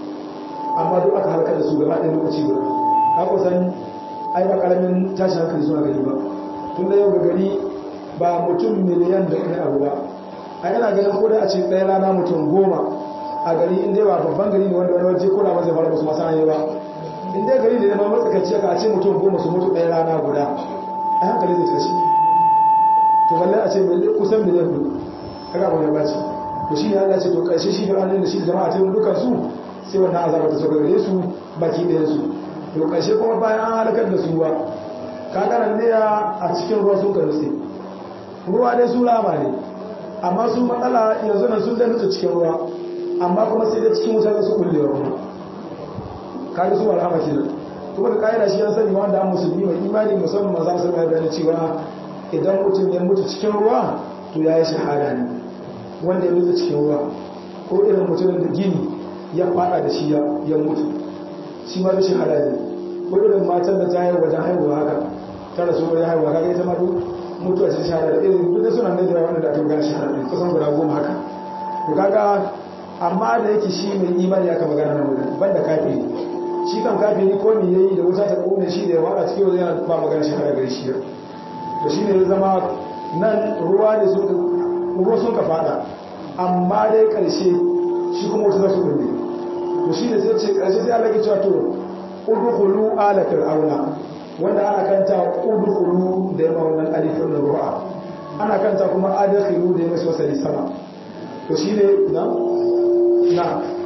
amma duk aka halakar da su gaba ɗaya lokaci guda ka kusan ai ba karamin tashin hankali suna gari ba tun da yau ga gari ba mutum miliyan da kai abu ba a yana ganin ko da a ce ɗaya rana mutum goma a gari inda ba babban gari ne wanda wani waje ko da ba zai fara musu masana ba in dai gari ne na matsakaici ka a ce mutum goma su mutu ɗaya rana guda a hankali zai tashi to to balle a ce kusan miliyan hudu kaga ba ba ce to shi ne Allah ce to karshe shi fir'auna da shi da jama'a ta dukan su sai wannan azaba ta sauka gare su baki ɗayan su to karshe kuma bayan an halakar da su ba kaga nan ne a cikin ruwa sun ka nutse ruwa dai su lama ne amma su matsala yanzu nan sun da nutse cikin ruwa amma kuma sai dai cikin wuta su kullewa kuma kaga su alhama kenan kuma da kaida shi an sani wanda an musulmi mai imani musamman maza su mai bayani cewa idan mutum ya mutu cikin ruwa to ya yi shahada ne wanda ya mutu cikin ruwa ko irin mutumin da gini ya fada da shi ya mutu shi ma da shahada ne ko irin matan da ta yi wajen haihuwa haka ta rasu wajen haihuwa kaga ita ma duk mutuwa ce shahada da irin duk da suna nan da wanda da aka gana shahada ne kusan guda goma haka to kaga amma da yake shi mai imani aka magana nan wurin banda kafiri shi kan kafiri ko me yayi da wuta ta kone shi da ya wada cikin wajen yana ba magana shahada gare shi to shi ne ya zama nan ruwa ne sun ruwa sun ka fada amma dai karshe shi kuma wata za su kulle to shi ne sai ce karshe sai Allah ke cewa to udkhulu ala fir'auna wanda ana kanta udkhulu da yamma wannan alifin ruwa ana kanta kuma adkhilu da yamma wasali sama to shi ne na na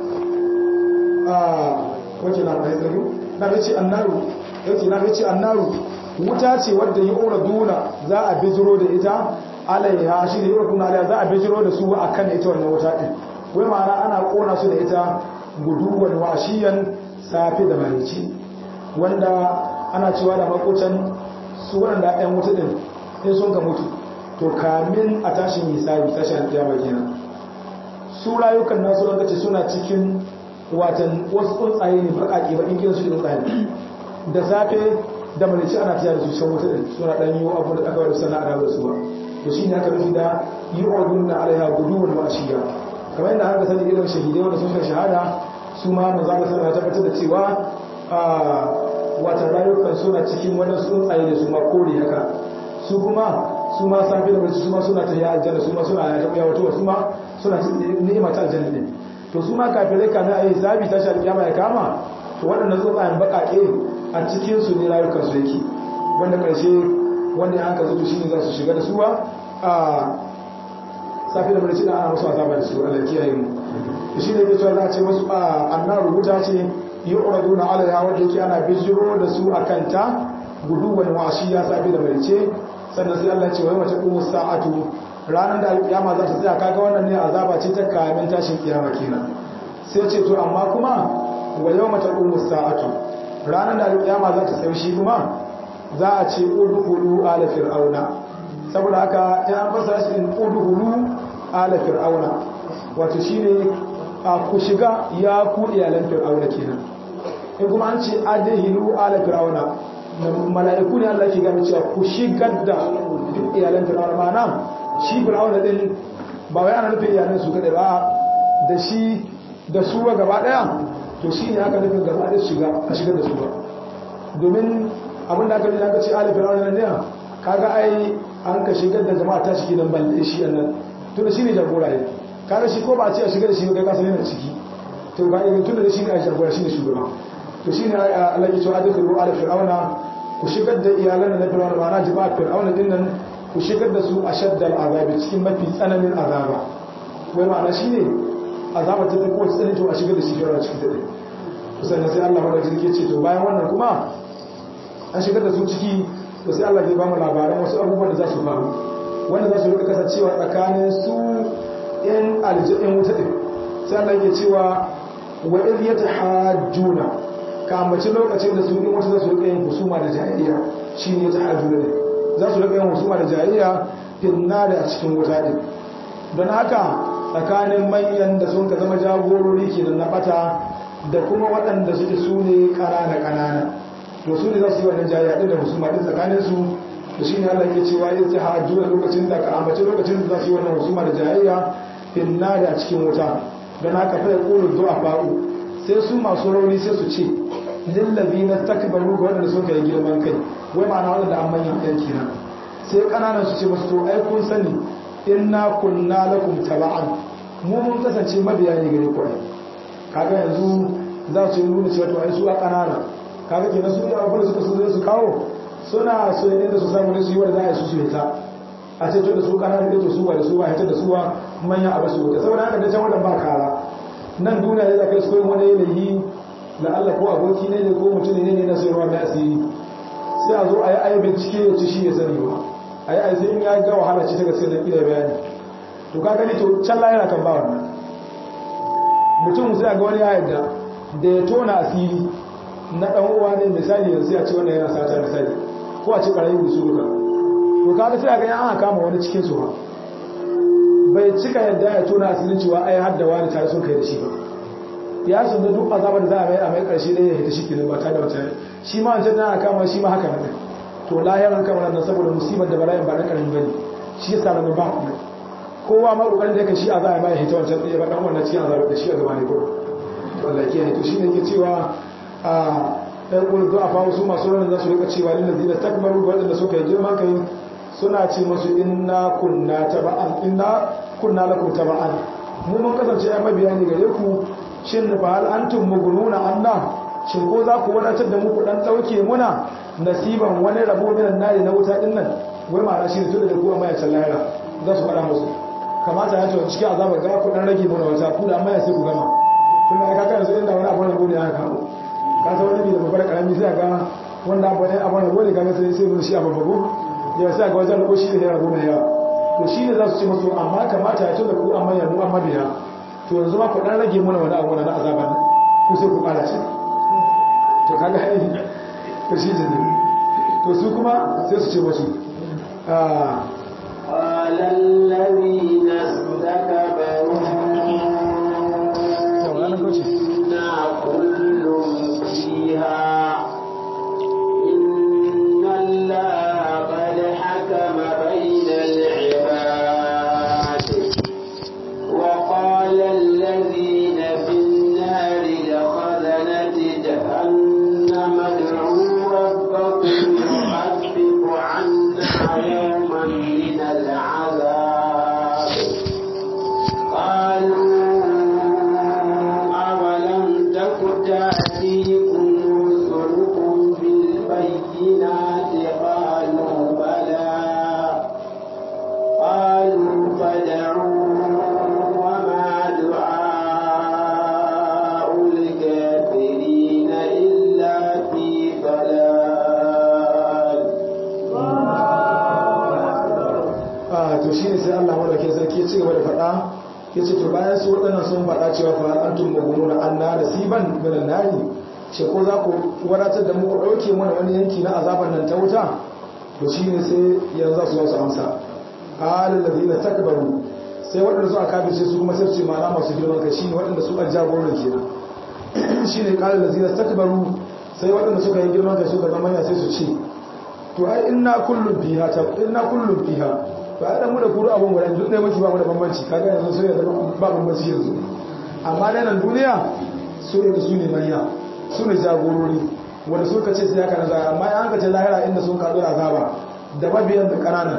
ah wace na mai tsaro na ce annaru yace na ce annaru wuta ce wadda yi ora duna za a bijiro da ita alaiha shi ne yi duna alaiha za a bijiro da su a kan ita wannan wuta ɗin wai ma'ana ana kona su da ita guduwan washiyan safe da marici wanda ana cewa da makocan su waɗanda ɗan wuta ɗin in sun ka mutu to kamin a tashin hisabi tashin alƙiyama kenan su rayukan nasu wanda ce suna cikin watan wasu tsuntsaye ne baƙaƙe ba in kiran su tsuntsaye da safe da malici ana tiya da su can wuta suna dan yi abu da aka wani sana a da su ba to shi ne aka nufi da yi ordun na alaiha guduwan wa ashiya kamar yadda aka sani irin shahidai wanda sun shahada su ma maza ga sana tabbatar da cewa wata rayukan suna cikin wani tsuntsaye da su ma kore haka su kuma su ma safi da malici su ma suna ta yi aljanna su ma suna ya taɓa yawato su ma suna ni'ima ta aljanna ne to su ma kafirai kamar a yi sabi ta shi alƙiyama ya kama to waɗannan tsuntsayen baƙaƙe a cikinsu ne rayukansu yake wanda ƙarshe wanda ya haka zuto shi ne za su shiga da suwa a safi da barci da ana masu azaba da su Allah kiyaye mu shi ne ke cewa za a ce masu a annar rubuta ce yi uradu na alaiha wanda yake ana bijiro da su a kanta guduwan washi ya safi da barci sannan sai Allah ce wai mace kuma sa'atu ranar da alƙiyama za ta tsaya kaga wannan ne azaba ce ta kamin tashin kiyama kenan sai ce to amma kuma wa yau mata kuma sa'atu ranar da alƙiyama za ta tsaye shi kuma za a ce udhulu ala fir'auna saboda haka ya an fasa shi in udhulu ala fir'auna wato shine a ku shiga ya ku iyalan fir'auna kenan in kuma an ce adhilu ala fir'auna mala'iku ne Allah ke gami cewa ku shigar da iyalan fir'auna ma'ana shi fir'auna din ba wai ana nufin iyalan su kadai ba da shi da su gaba daya to shi ne aka nufin gaba da shiga a shigar da su ba domin abinda aka nuna aka ce ala fir'auna nan ne kaga ai an ka shigar da jama'a ta shige nan balle shi nan to da shi ne jagora ne kaga shi ko ba a ce a shigar da shi kai ka san yana ciki to ga irin tunda da shi ne a jagora shi ne shugaba to shi ne Allah ya ce adkhulu ala fir'auna ku shigar da iyalan na fir'auna ba na jama'a fir'auna din nan ku shigar da su a shaddal azabi cikin mafi tsananin azaba wai ma'ana shi ne azaba ta fi kowace tsanani to a shigar da shi fir'auna cikin ta sannan sai Allah madaukakin sarki ce to bayan wannan kuma an shigar da su ciki to sai Allah zai ba mu labaran wasu abubuwan da za su faru wanda za su rika kasancewa tsakanin su in aljin wuta din sai Allah yake cewa wa idh yatahajjuna ka ambaci lokacin da su in wuta za su rika yin husuma da jahiliya shine yatahajjuna ne za su rika yin husuma da jahiliya finna da cikin wuta din don haka tsakanin manyan da sun ka zama jagorori kenan na bata da kuma waɗanda suke su ne ƙanana-ƙanana to su ne za su yi wannan jayya ɗin da husuma ɗin tsakaninsu da shi ne Allah ke cewa yin ta hajju da lokacin da ka ambaci lokacin da za su yi wannan husuma da jayayya finna da cikin wuta don haka fa ya ƙulu zuwa fa'u sai su masu rauni sai su ce lillazi na takbaru ga waɗanda sun kai girman kai wai ma'ana waɗanda an manyan ɗan kenan sai ƙananan su ce masu to ai kun sani inna kunna lakum taba'an mu mun kasance mabiya ne gare ku kaga yanzu za su yi nuna cewa to ai su a kanana kaga kenan su da abin da suka so zai su kawo suna so ne da su samu ne su yi wanda za a yi su su ta a ce to da su kana da to su ba da su ba hita da su ba manyan abu su wuta saboda haka da can wannan ba kara nan duniya ne da kai su koyi wani yanayi la Allah ko aboki ne ne ko mutum ne ne na sayarwa mai asiri sai a zo a yi ayi bincike ya ci shi ya sani ba a yi ayi sai in ya ga wahala ci ta gaske da kila bayani to ka gani to can lahira kan ba wannan mutum sai a ga wani ya yarda da ya tona asiri na dan uwa ne misali yanzu ya ce wannan yana sata misali ko a ce barayi da su duka to kaga sai a ga an kama wani cikin su ba bai cika yadda ya tona asirin cewa ai har da wani tare sun kai da shi ba ya san da duk azabar da za a mai a mai karshe ɗaya ya hita shi kenan ba tare da wata shi ma wancan na kama shi ma haka nan to lahirin kamar nan saboda musibar da bala'in ba na karami bane shi yasa nan ba ku kowa ma kokarin da yake shi a za a mai hita wancan ɗaya ba dan wannan cikin azabar da shi a gaba ne ko wallahi ke to shine ke cewa a ɗan ƙulun zuwa fa wasu masu ranar za su rika cewa lillazi da takbaru waɗanda suka yi girman kai suna ce masu inna kunna taba'an inna kunna lakum taba'an mu mun kasance ai mabiya ne gare ku shin fa hal antum mughnuna anna shin ko za ku wadatar da mu ku dan dauke muna nasiban wani rabo min nari na wuta din nan wai ma shi ne tunda da ku amma ya lahira za su faɗa musu kamata ya ce cikin azabar ga ku dan rage mana wata ku da amma ya sai ku gama tunda ai kaga yanzu inda wani abu rabo ne aka kawo ka san wani bi da babbar karami sai ga wanda abu ne abu rabo ne kaga sai sai mun shi a babbago ya sa ga wajen rabo shi ne rabo mai yawa to shi ne za su ce masu amma kamata ya tunda ku amma ya mu amma biya to yanzu ma ku dan rage mana wani abu na azaban ku sai ku kara shi to kaga ai to shi ne to su kuma sai su ce masu قال الذين استكبروا إنا كل فيها إن الله قد حكم بين العباد وقال الذين في النار لخزنة جهنم ادعوا ربكم يخفف عنا يوما من العذاب قالوا أولم تك تأتيكم رسلكم بالبينات قالوا بلى قالوا فدعوا وما دعاء الكافرين إلا في ضلال a to shi ne sai Allah madaukakin sarki ya ci gaba da faɗa ya ce to bayan su waɗannan sun faɗa cewa fa antum mughnuna anna nasiban min an-nari ce ko za ku wadatar da mu ku ɗauke mana wani yanki na azaban nan ta wuta to shi ne sai yanzu za su wasu amsa qala alladhina takbaru sai waɗanda su aka bice su kuma sai su ce ma'ana masu girman kai shine waɗanda su an jagoran kenan shine qala alladhina takbaru sai waɗanda suka yi girman kai suka zama ya sai su ce to ai inna kullum fiha ta inna kullum fiha to ai da mu da kuru abun guda duk ne muke ba mu da bambanci kaga yanzu sai da ba bambanci yanzu amma dai nan duniya su ne su ne manya su ne jagorori wanda suka ce sai haka nazara amma an ka ce lahira inda sun kaɗo azaba da mabiyan da ƙananan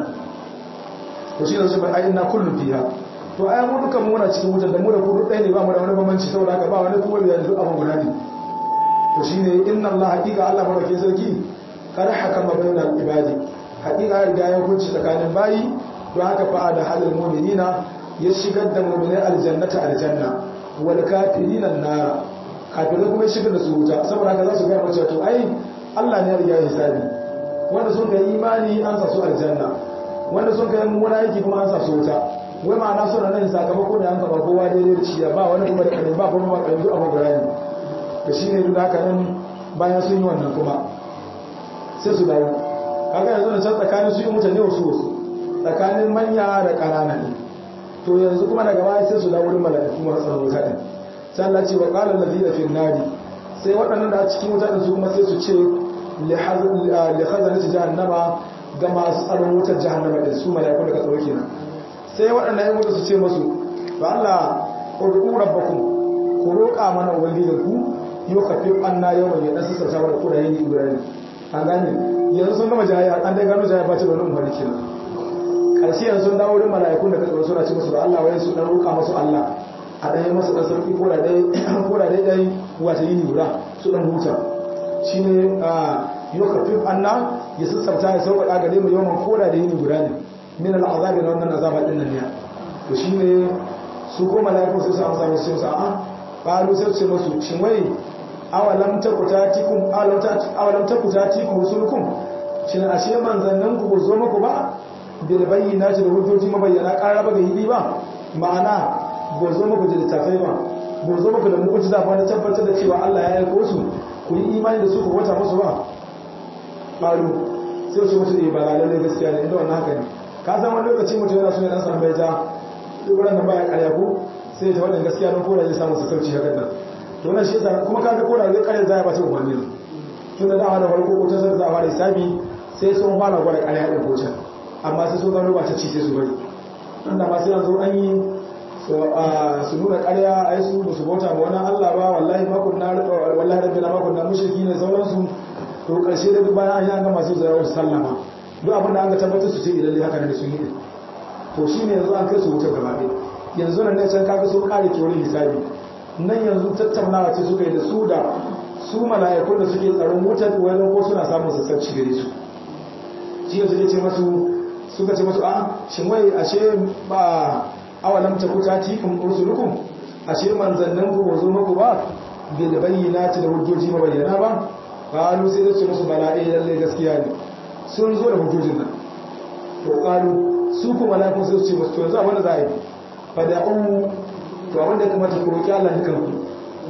to shi ne su bai ai inna kullum fiha to ai mu dukan mu muna cikin wutar da mu da kuru ɗaya ne ba mu da wani bambanci saboda haka ba wani kuma da duk abun guda ne to shine inna Allah haqiqa Allah barake sarki kada hakama bainal ibadi hakika riga ya hukunci tsakanin bayi don haka fa da halal mu'minina ya shigar da mu'minai aljannata aljanna wal kafirina nar kafirai kuma ya shigar da su wuta saboda haka za su ga mace to ai Allah ne ya riga ya hisabi wanda sun kai imani an sa su aljanna wanda sun kai mummuna yake kuma an sa su wuta wai ma'ana suna nan sakamako da an kaba kowa daidai da ciya ba wani kuma da kanin ba kuma ba kanin duk abu guda ne to shine duk haka nan bayan sun yi wannan kuma sai su dawo kaga yanzu da can tsakanin su yi mutane wasu wasu tsakanin manya da ƙanana ne to yanzu kuma daga baya sai su dawo wurin mala'iku masu tsaron wuta ɗin sai Allah ce wa qala allazina fi nari sai waɗannan da a cikin wuta ɗin su kuma sai su ce li khazanati jahannama ga masu tsaron wutar jahannama ɗin su mala'iku da ka tsaro kenan sai waɗannan yan wuta su ce musu ba Allah ud'u rabbakum ku roƙa mana ubangijinku yau kafin anna yau mai ɗan sassauta wa da kudayen yi ibrahim an gane yanzu sun gama jaya an dai gano jaya ba ce da wani umarni kenan karshe yanzu sun dawo wurin mala'ikun da katsoro suna ci musu da Allah wayan su dan roƙa musu Allah a ɗaya masu ɗan sarki ko da ɗaya ko da ɗaya ɗaya wata yini guda su ɗan huta shine a yau kafin anna ya sassauta ya sauƙaƙa gare mu yawan ko da da yini guda ne min al'azabi na wannan azaba din nan ne to shine su ko malaiku sai su amsa musu sai su a qalu sai ce musu shin wai awalam takutatikum awalam takutatikum rusulukum shin ashe manzannin ku zo muku ba bil bayyinati da hujjoji mabayyana qaraba ga yi ba ma'ana ba zo muku da littafai ba ba zo muku da mu'jiza ba na tabbatar da cewa Allah ya aiko su ku yi imani da su ku wata musu ba qalu sai su musu eh ba lalle gaskiya ne inda wannan haka ne ka san wani lokaci mutum yana so ya dan samu bai ja dubaran nan baya karya ko sai ta wannan gaskiya don koda zai samu sassauci hakan nan to wannan shi yasa kuma kaga koda zai karya zai ba ta umarni tun da dama da farko ko ta sai za a fara hisabi sai sun fara gwada karya din ko can amma sai sun gano ba ta ci sai su bari wanda ma sai yanzu an yi su nuna karya ai su ba su bauta ma wani Allah ba wallahi makon na wallahi rabbi na makon na mushriki ne sauransu to karshe da duk bayan an yi an gama sai zai wasu sallama duk abin da an ga tabbatar su ce idan dai haka ne sun yi to shi ne yanzu an kai su wutar gaba ɗaya yanzu nan ne can kaga sun kare ke wani hisabi nan yanzu tattaunawa ce suka yi da su da su mala'ikun da suke tsaron wutar wajen ko suna samun sassabci gare su shi yanzu ne ce masu suka ce masu a shin wai ashe ba awalam ta kuta tikun rusulukum ashe manzannin ku wazo muku ba bil bayyinati da hujjoji mabayyana ba qalu sai da ce musu bala eh lalle gaskiya ne sun zo da hujjojin nan to qalu su kuma lafin su ce musu yanzu abinda za a yi fada'u to abinda ya kamata ku roƙi Allah dukan ku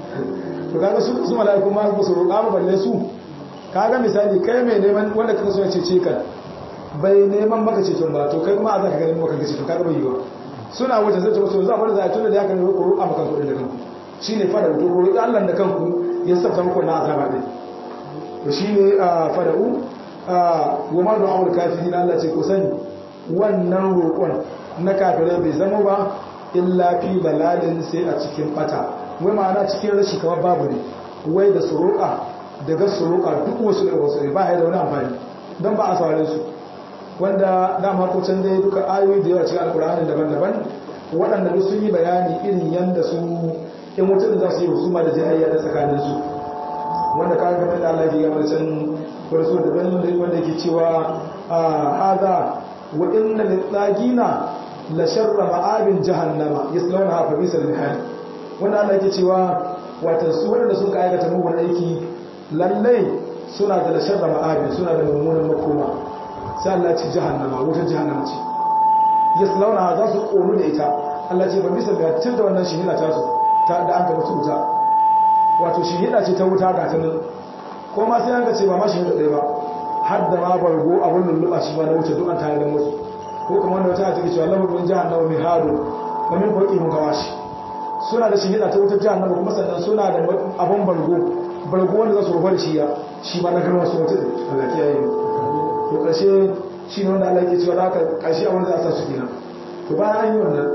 to kaga su su mala'iku ma ba su roƙa ba balle su kaga misali kai mai neman wanda kaka so ya cece ka bai neman maka ceton ba to kai kuma a zaka ganin maka ceton kaga bai yi ba suna wuce sai ta musu yanzu abinda za a yi tunda da ya kan roƙa maka kuɗin da kanku shine fada to ku roƙi Allah da kanku ya sabta muku na azaba din to shine fada'u wa ma du'a al-kafirin Allah ce ku sani wannan roƙon na kafirai bai zama ba illa fi balalin sai a cikin bata wai ma'ana cikin rashi kamar babu ne wai da su roƙa daga su roƙa duk wasu da wasu ba ya da wani amfani don ba a saurare su wanda dama ko can dai duka ayoyi da yawa cikin alkur'ani daban-daban waɗanda duk sun yi bayani irin yanda su in mutum za su yi husuma da jayayya da tsakanin su wanda ka ga da Allah ya ga can farso da wanda yake cewa hada wa inna litsagina la sharra ma'abin jahannama yaslawnaha fa bisal mihad wanda Allah yake cewa watan su wanda sun ka aikata mugun aiki lalle suna da la sharra ma'abin suna da mummunan makoma sai Allah ya ce jahannama wutar jahannama ce yaslawnaha za su konu da ita Allah ce fa bisal mihad tun da wannan shihida ta su ta da an ga mutu wuta wato shihida ce ta wuta ga ta nan ko ma sai an ga ce ba ma shihida ɗaya ba har da ma bargo a wannan lulluɓa shi ma na wuce duk an tare da musu ko kuma wanda wata take cewa lahu min jahannama mihadu wa min fawqihim gawashi suna da shihida ta wutar jahannama kuma sannan suna da abun bargo bargo wanda za su rufa da shi ya shi ma na garma su wutar Allah ya yi to kashe shi ne wanda Allah yake cewa haka kashe a wanda za a sa su kenan to bayan an yi wannan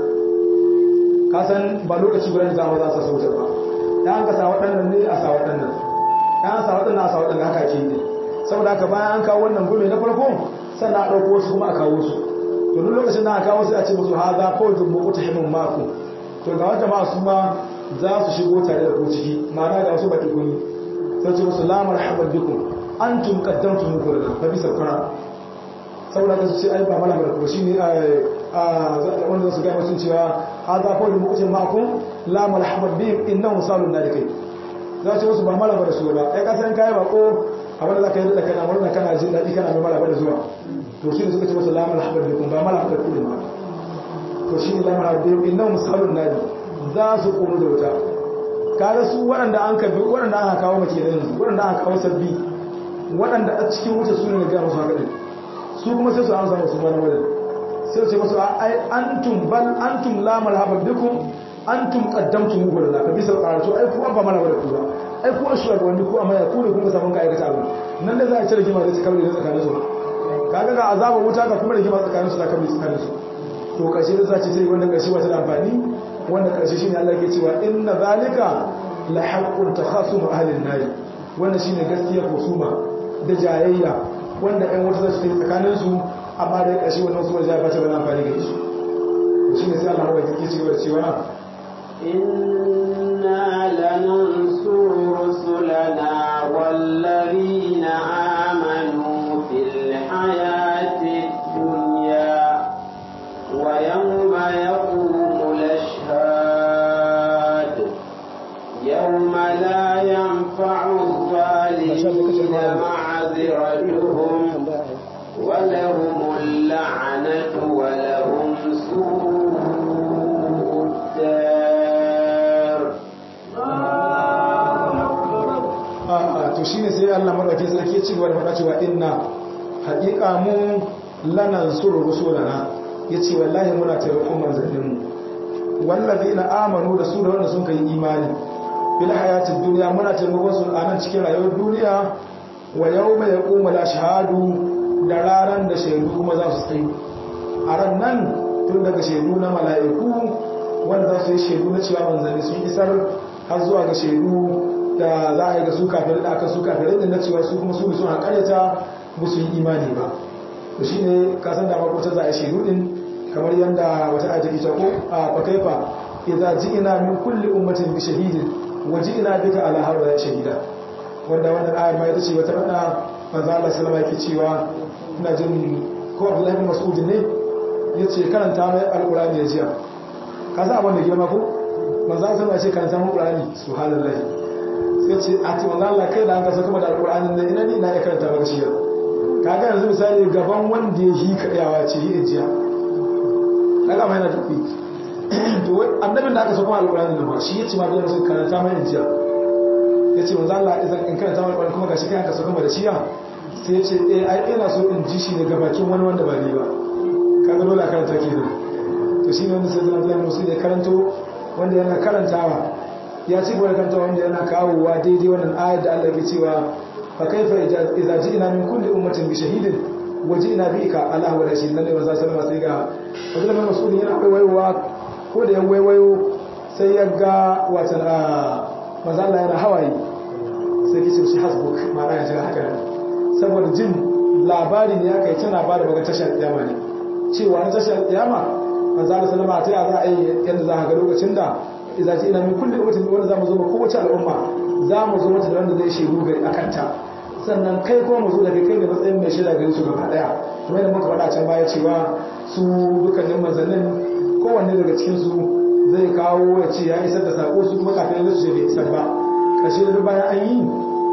ka san ba lokaci guda ne za a sa su wutar ba dan an ka sa waɗannan ne a sa waɗannan dan an sa waɗannan a sa waɗannan haka ke yi saboda haka bayan an kawo wannan gome na farko sannan a ɗauko wasu kuma a kawo su to duk lokacin da aka kawo sai a ce musu ha za ko jin muku tahimin maku to ga wata ma su ma za su shigo tare da ku ciki ma'ana ga wasu baki kuni sai ce musu la marhaban bikum antum qaddamtum muku da fa bisa kara saboda ka ce ai ba mala ba ko shine a wanda su ga musun cewa ha za ko jin muku tahimin maku la marhaban bihim innahu salun nadikai za ce musu ba mala ba da su ba ai kasan kai ba ko abin da za ka yi da kana murna kana jin daɗi kana mai malaba da zuwa to shi ne suka ce masa lamar haɓar da kun ba mala haɓar kudin ba to shi ne lamar haɓar da inna misalun nadi za su ƙonu da wuta kaga su waɗanda an kafi waɗanda aka kawo mace da yanzu waɗanda aka kawo sabbi waɗanda a cikin wuta su ne na gaya musu haka ɗin su kuma sai su an samu su wani wajen sai su ce masu ai antum bal antum lamar haɓar da kun antum qaddamtum muhu lana ka bisa qaratu ai ku ba mana da ku ba ai ku ashura ga wani ku amma ya ku ne kun ga sabon ka aikata abin nan da za a ci rigima da tsakanin da tsakanin su kaga ga azaba wuta ga kuma rigima tsakanin su da kamar tsakanin su to karshe da zaci sai wanda karshe wata da amfani wanda karshe shine Allah yake cewa inna zalika la haqqun takhasum ahli an-nar wannan shine gaskiya kusuma da jayayya wanda ɗan wata zasu yi tsakanin su amma da karshe wannan su wajen ba ta da amfani ga su shine sai Allah ya yake cewa cewa إنا لننصر رسلنا والذين آمنوا في الحياة الدنيا معذرتهم ولهم اللعنة ولهم سوء الدار a to shine sai Allah madaukakin sarki ya ci gaba da faɗa cewa inna haƙiƙa mu lanan suru rusulana yace wallahi muna taimakon manzannin mu wallazina amanu da su da wanda sun kai imani fil hayatid dunya muna taimakon su a nan cikin rayuwar duniya wa yawma yaqumu al-ashhadu da raran da shaidu kuma za su tsayi a ran nan tun daga shaidu na mala'iku wanda za su yi shaidu na cewa manzanni sun isar har zuwa ga shaidu da za a yi ga su kafirai da aka su kafirai da na cewa su kuma su ne suna karyata ba su yi imani ba to shi ne kasan da makwata za a yi shaidu din kamar yadda wata aji ita ko a fakaifa idza ji'ina min kulli ummatin bi shahidin wa ji'ina bika ala haula shahida wanda wannan ayar ma ita ce wata rana manzo Allah sallama yake cewa ina jin ko Abdullahi bin Mas'ud ne yace karanta mai alqur'ani ya jiya ka san abin da girma ko manzo Allah sallama ya ce karanta mai alqur'ani subhanallahi sai ce a ti manzo Allah kai da an kasa kuma da alqur'ani ne ina ni na ya karanta maka shi kaga yanzu misali gaban wanda ya yi kadawa ce yi jiya kaga mai na tafi to annabin da aka saka alqur'ani ne ba shi yace ma da sun karanta mai jiya yace manzo Allah idan in karanta mai alqur'ani kuma gashi kai aka saka da shiya sai yace eh ai ina so in ji shi ne gabakin wani wanda ba ni ba kaga dole a karanta kenan to shine wanda sai zan Abdullahi Musa da karanto wanda yana karantawa ya ci gaba da kanta wanda yana kawowa daidai wannan ayar da Allah ke cewa fa kaifa idza ji'na min kulli ummatin bi shahidin wa ji'na bika ala wa rashid nan ne manzo sallama sai ga Abdullah bin Mas'ud yana waiwayowa ko da ya waiwayo sai ya ga watan a manzo Allah yana hawaye sai ke ce shi hasbuk ma'ana ya jira haka saboda jin labari ne aka yi tana ba da baga tashar kiyama ne cewa na tashar kiyama manzo Allah sallama ta ya za a yi yadda za ka ga lokacin da idza ji ina min kulli ummatin wanda zamu zo ba kowace al'umma zamu zo mata da wanda zai shiru gari akan ta sannan kai ko mu zo da kai da matsayin mai shaida gari su gaba daya kuma da muka faɗa can baya cewa su dukkanin manzannin kowanne daga cikin su zai kawo ya ce ya isar da sako su kuma kafin su ce bai isar ba ƙarshe da bayan an yi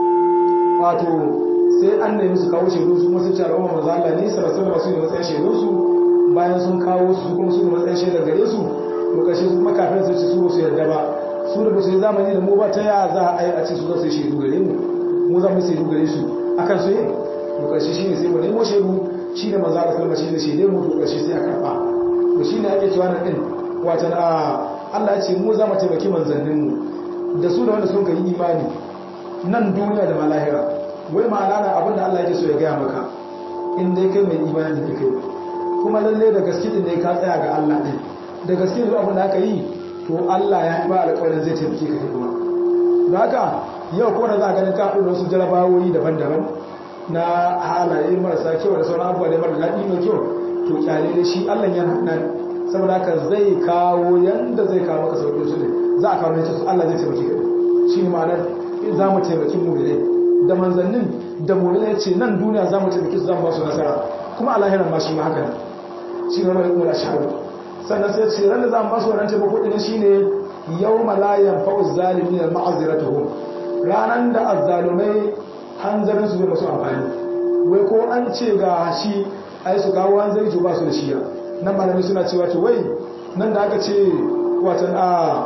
wato sai an nemi su kawo shaidu su kuma sun ce al'umma manzo Allah ne sallallahu alaihi wasallam su ne matsayin shaidu su bayan sun kawo su kuma su ne matsayin shaidar gare su to kashe su kuma kafin su ci su su yarda ba su da ba su yi zamani da mu ba ta ya za a yi a ce su za su yi shaidu gare mu mu za mu shaidu gare su akan su yi to kashe shi ne sai mu nemo shaidu shi ne manzo Allah sallama shi ne shaide mu to kashe sai a karba to shi ne ake cewa nan din watan a Allah ya ce mu za mu taimaki manzannin mu da su da wanda sun kai imani nan duniya da malahira wai ma'ana na abin da Allah yake so ya gaya maka in dai kai mai imani da kai kuma lalle da gaske ne ka tsaya ga Allah din da gaske da abin da aka yi to Allah ya ba alƙawarin zai taimake ka kuma don haka yau ko da za a ganin ka haɗu da wasu jarabawoyi daban-daban na halaye marasa kyau da sauran abubuwa da mara daɗi mai kyau to kyale da shi Allah yana nan saboda haka zai kawo yanda zai kawo maka sauƙin su ne za a kawo ne su Allah zai taimake ka shi ne ma'anar za mu taimaki mu da manzannin da mu ne ce nan duniya za mu taimaki su za mu ba su nasara kuma a lahiran ma shi ma haka ne shi ne mai kuma shahadu sannan sai ce ran da za mu basu wannan taimako din shine yawma la yanfa'u zalimin ma'aziratuhum ranan da azzalumai hanzarin su bai musu amfani wai ko an ce ga shi ai su kawo hanzari to ba su da shiya nan malamai suna cewa to wai nan da aka ce watan a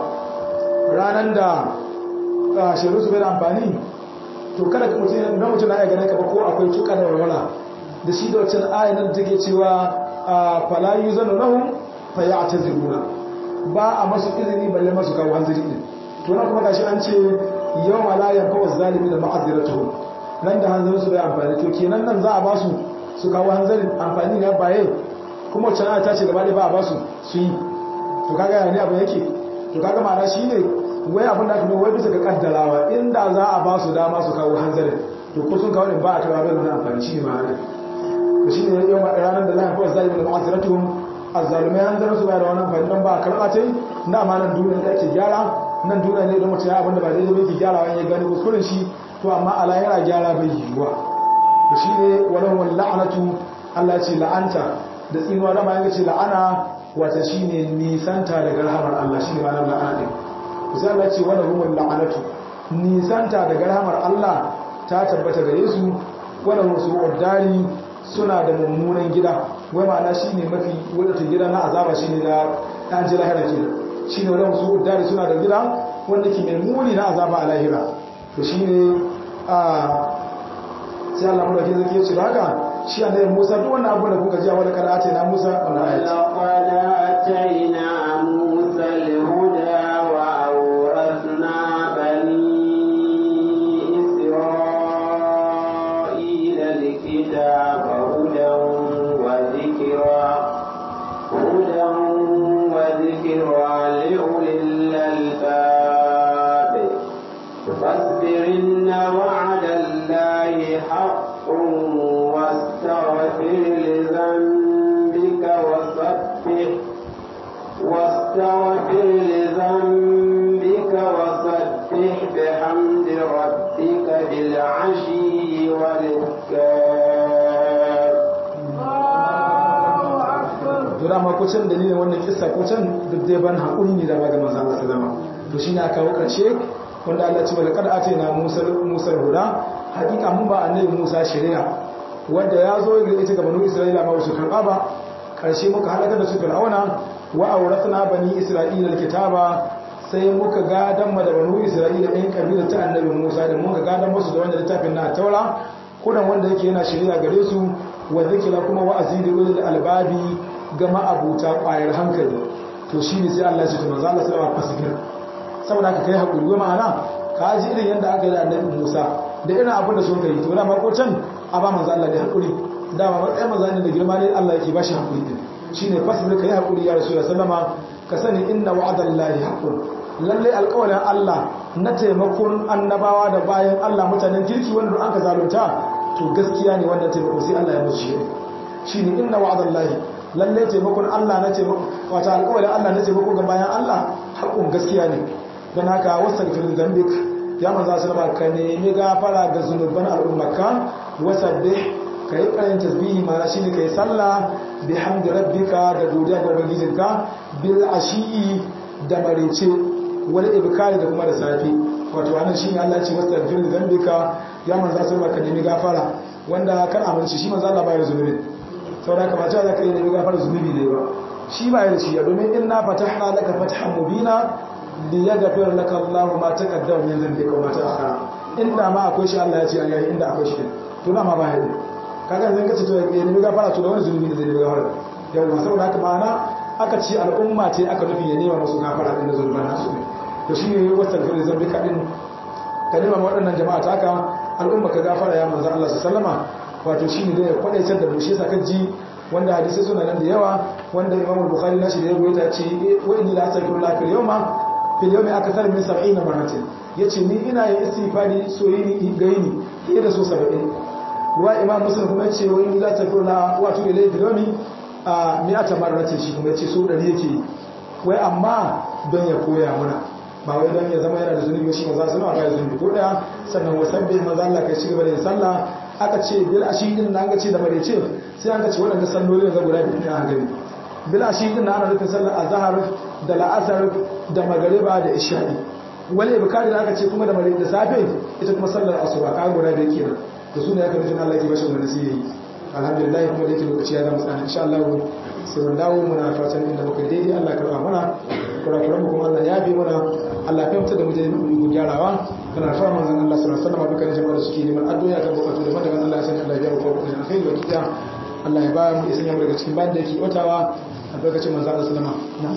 ranan da shirin su bai da amfani to kada ka mutum na mutum na iya ganin ka ba ko akwai tuka da walwala da shi da wacce ayan da take cewa fala yuzanu lahum fayataziruna ba a masu izini balle masu kawo hanzari din to na kuma gashi an ce yawma la yanfa'u zalimin da ma'aziratuhum nan da hanzarin su bai amfani to kenan nan za a ba su su kawo hanzarin amfani ne baye kuma wacce ta ce gaba ɗaya ba a ba su su yi to kaga yana ne abu yake to kaga ma'ana shi ne wai abin da kuma wai bisa ga kaddarawa inda za a ba su dama su kawo hanzarin to ko sun kawo ne ba a kawo bai wani amfani shi ne ma'ana to shi ne yau ranar da la yanfa'u zalimin da ma'aziratuhum azzalumai an zara su ba da wani amfani don ba a karɓa ta yi na ma nan duniya da ake gyara nan duniya ne don mutum ya abinda ba daidai bai ke gyara wani ya gani kuskuren shi to amma a lahira gyara bai yiwuwa to shi ne wani wani la'anatu allah ce la'anta da tsinuwa dama ya ce la'ana wata shi ne nisanta daga rahamar allah shi ne ma nan la'ana ɗin to sai allah ce wani wani la'anatu nisanta daga rahamar allah ta tabbata gare su wannan su uddari suna da mummunan gida wai ma'ana shine mafi wadata gida na azaba shine na dan ji lahira ke shine wannan su uddari suna da gida wanda ke mai muni na azaba a lahira to shine a sai Allah mu da ke zake ce haka shi annabi Musa duk wannan abu da kuka ji a wani karatu na Musa wannan ayati لقد آتينا موسى الهدى وأورثنا بني إسرائيل الكتاب هدى وذكرى هدى وذكرى لأولي الألباب فاصبر إن وعد الله حق واستغفر لذنبك وسبح واستغفر لذنبك وسبح بحمد ربك بالعشي والإبكار to dama ko can dalilin wannan kissa ko can duk dai ban haƙuri ne da ba ga manzo Allah sallama to shine aka kawo karshe wanda Allah ya ce wala kad atayna Musa Musa huda hakika mun ba annabi Musa shari'a wanda ya zo da ita ga banu Isra'ila ma su karba ba karshe muka halaka da su Fir'auna wa awrathna bani Isra'ila alkitaba sai muka gadan ma da banu Isra'ila ɗin kabilar ta annabi Musa da muka gadan musu da wanda littafin na Taura kudan wanda yake yana shari'a gare su wa zikira kuma wa'azi da ulul albabi ga ma'abuta ƙwayar hankali to shi ne sai Allah ya ce to manzo Allah sallallahu alaihi wasallam saboda haka kai hakuri wa ma'ana ka ji irin yanda aka yi da annabi Musa da irin abin da sun kai to dama ko can a ba manzo Allah ne hakuri dama matsayin manzo ne da girma ne Allah yake bashi hakuri din shine fasbir kai hakuri ya rasulullahi sallama ka sani inna wa'adallahi haqqun lalle alƙawarin Allah na taimakon annabawa da bayan Allah mutanen kirki wanda an ka zalunta to gaskiya ne wannan taimako sai Allah ya musu shi shine inna wa'adallahi lalle taimakon Allah na taimako wata alƙawarin Allah na taimako ga bayan Allah haƙun gaskiya ne don haka wasaghfir dhanbik ya manzo sallama ka nemi gafara ga zunuban al'ummaka wasabbih kai karin tasbihi mana shine kai sallah bihamdi rabbika da godiya ga ubangijinka bil ashi da marece wal ibkari da kuma da safi wato anan shine Allah ya ce wasaghfir dhanbika ya manzo sallama ka nemi gafara wanda kar amince shi manzo Allah bai da zunubi saboda kamar cewa zaka yi nemi gafara zunubi ne ba shi ba da shi domin inna fatahna laka fathan mubina li yaghfir laka Allah ma taqaddama min dhanbika wa ma ta'akhkhara inda ma akwai shi Allah ya ce ayi inda akwai shi to na ma ba ya kaga zan kace to ya nemi gafara to da wani zunubi ne zai nemi gafara yawa saboda haka ma'ana aka ce al'umma ce aka nufi ya nema musu gafara din da zulman nasu ne to shine wastaghfir dhanbika din ka nema waɗannan jama'a ta haka al'umma ka gafara ya manzo Allah sallama wato shine da ya kwadaitar da mu shi yasa kaji wanda hadisi suna nan da yawa wanda Imam Bukhari nashi da ya rubuta ce wa inni la astaghfirullah fil yawma fil yawmi akthar min 70 marratin yace ni ina yin istighfari soyini gaini fiye da so 70 wa Imam Muslim kuma yace wa inni la astaghfirullah wa tu ilayhi fil yawmi a mi'ata marratin shi kuma yace so 100 yake wai amma don ya koya mana ba wai don ya zama yana da zunubi shi maza suna ba zunubi ko daya sannan wasabbi maza Allah kai ci gaba da yin sallah aka ce bil ashidin nan aka ce da marece sai aka ce waɗanda salloli da guda biyu ne a gani bil ashidin nan ana nufin sallar azhar da la'asar da magariba da isha'i wal ibkari da aka ce kuma da marece da safe ita kuma sallar asuba ka guda biyu kenan da su ne aka nufin Allah ke bashi wannan sai alhamdulillah kuma da yake lokaci ya zama tsana insha Allah sai mun dawo muna fatan inda muka daidai Allah karba mana kurakuran mu kuma Allah ya bi mana Allah ya fita da mu da mu gyarawa kana fara manzon Allah sallallahu alaihi wasallam dukkan jama'a da suke neman addu'a kan bukatu da daga Allah ya san Allah ya biya ko da alkhairi wa kiya Allah ya ba mu isan yamma daga cikin banda yake watawa a lokacin manzon Allah sallama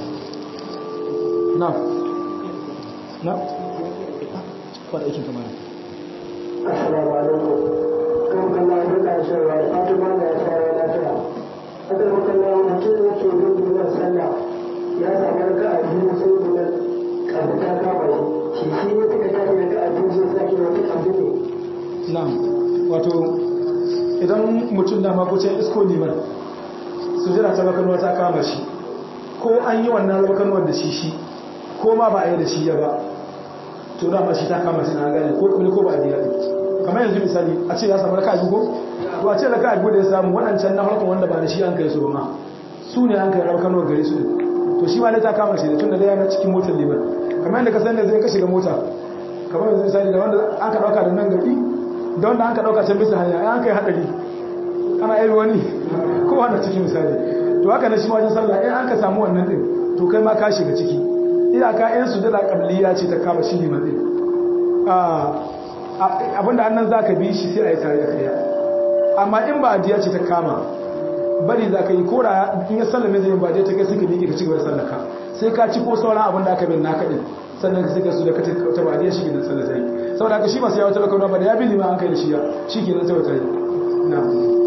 na na na fara aikin kamar Assalamu alaikum. Kan kalla duka cewa Fatima da ya fara lafiya. Haka makalla mutum da ke bin duban sallah ya samu raka a biyu sai guda karfi ta kama shi. Shi shi ne suka tafi raka a biyu sai sake wata karfi ne. na'am wato idan mutum da makucin isko liman su jira ta bakanwa ta kama shi ko an yi wannan bakanwar da shi shi ko ma ba a yi da shi ya ba to dama shi ta kama shi na gane ko kuma ko ba a biya kamar yanzu misali a ce ya samu raka a ko to a ce raka a da ya samu waɗancan na harkar wanda ba da shi an kai su ba ma su ne an kai bakanwar gare su to shi ma ne ta kama shi da tun da dai yana cikin motar liman kamar yadda ka san da zai ka shiga mota kamar yanzu misali da wanda aka ɗauka da nan gari don da an ka ɗauka can bisa hanya an kai haɗari ana yi wani ko hana cikin misali to haka na shi wajen sallah in an ka samu wannan ɗin to kai ma ka shiga ciki iyaka in su da ƙabliya ce ta kama shi liman ɗin abinda annan za ka bi shi sai a yi tare da kariya amma in ba adiya ce ta kama bari za ka yi kora in ya sallame zai yin ba ta kai suka miƙe ka ci gaba da sallaka sai ka ci ko sauran abin da aka bin naka ɗin sannan ka suka su da ka ta ba adiya shi ke nan sallah ta yi saboda haka shi masu yawon talakawa ba da ya bi liman an kai da shi ya shi ke nan sai ta yi na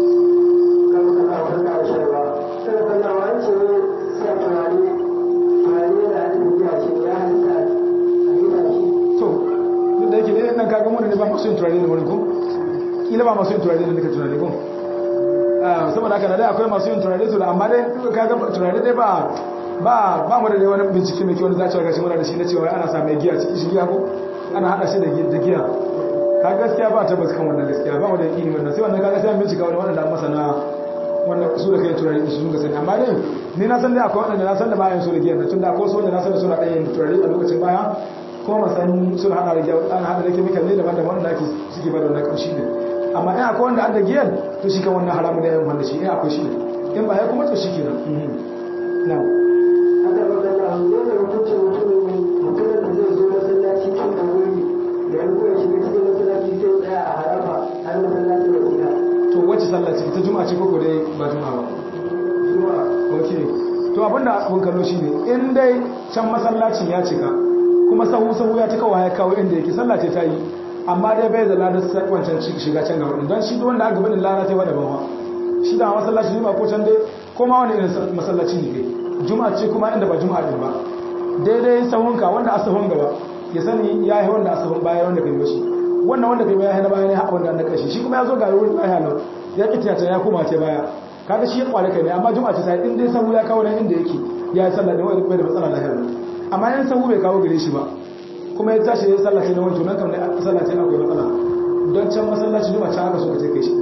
da yake ne nan kaga mun ne ba masu yin turare ne wurin ko kila ba masu yin turare ne nika turare ko saboda haka dai akwai masu yin turare to amma dai kaga turare dai ba ba ba mu da dai wani bincike mai kyau wanda za ci ga shi muna da shi na cewa ana sa mai giya cikin shi giya ko ana hada shi da giya kaga gaskiya ba tabbas kan wannan gaskiya ba mu da ilimi wannan sai wannan kaga sai bincika wani wanda masana wannan su da kai turare su sun ga sani amma dai ni na san dai akwai wanda na san da bayan su da giya tunda akwai su wanda na san da suna ɗaya yin turare a lokacin baya ko masan sun hada da an hada da chemical ne daban daban da ake suke bada wannan kamshi ne amma in akwai wanda adda giyan to shi kan wannan haramu da yayin wanda shi in akwai shi ne in ba ya kuma to shi kenan na haka ba da Allah ne da mutum mutum mutum da zai zo masallaci tun da wuri da ya kuma shiga cikin masallaci sai tsaya a harafa har masallaci da gida to wacce sallah ce ta juma'a ce ko dai ba juma'a ba zuwa okay to abinda abun kallo shine in dai can masallacin ya cika kuma sahu sahu ya cika ya kawo inda yake sallah ce ta yi amma dai bai da ladar wancan shiga can gaba don shi wanda aka bani lana ta wada bawa shi da masallaci juma'a ko can dai ko ma wani irin masallaci ne kai juma'a ce kuma inda ba juma'a din ba daidai sahunka wanda asahun gaba ya sani ya yi wanda asahun baya wanda kai bashi wannan wanda kai baya na baya ne haɓa wanda na ƙarshe shi kuma ya zo ga wurin baya nan ya ƙi tiyata ya koma ce baya kaga shi ya kwale kai ne amma juma'a ce ta in dai sahu ya kawo nan inda yake ya yi sallah da wani bai da matsala lahiyar amma yan sahu bai kawo gare shi ba kuma ya tashi ya sallace na wancan nan kam ne sallace akwai matsala don can masallaci juma can aka so ka ce kai shi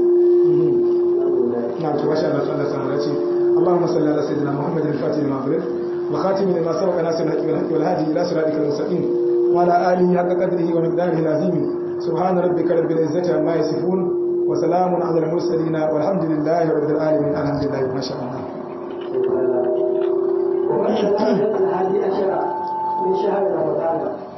na to washe Allah Allah samu dace Allahumma salli ala sayyidina Muhammad al-Fatih lima ughliq wa khatim lima sabaqa nasir al-haqq wal haqq wal hadi ila siratikal mustaqim wa ala alihi haqqa qadrihi wa miqdarihi al-azim subhana rabbika rabbil izzati amma yasifun wa salamun ala al-mursalin walhamdulillahi rabbil alamin alhamdulillah ma sha Allah ومن الهادي عشر من شهر رمضان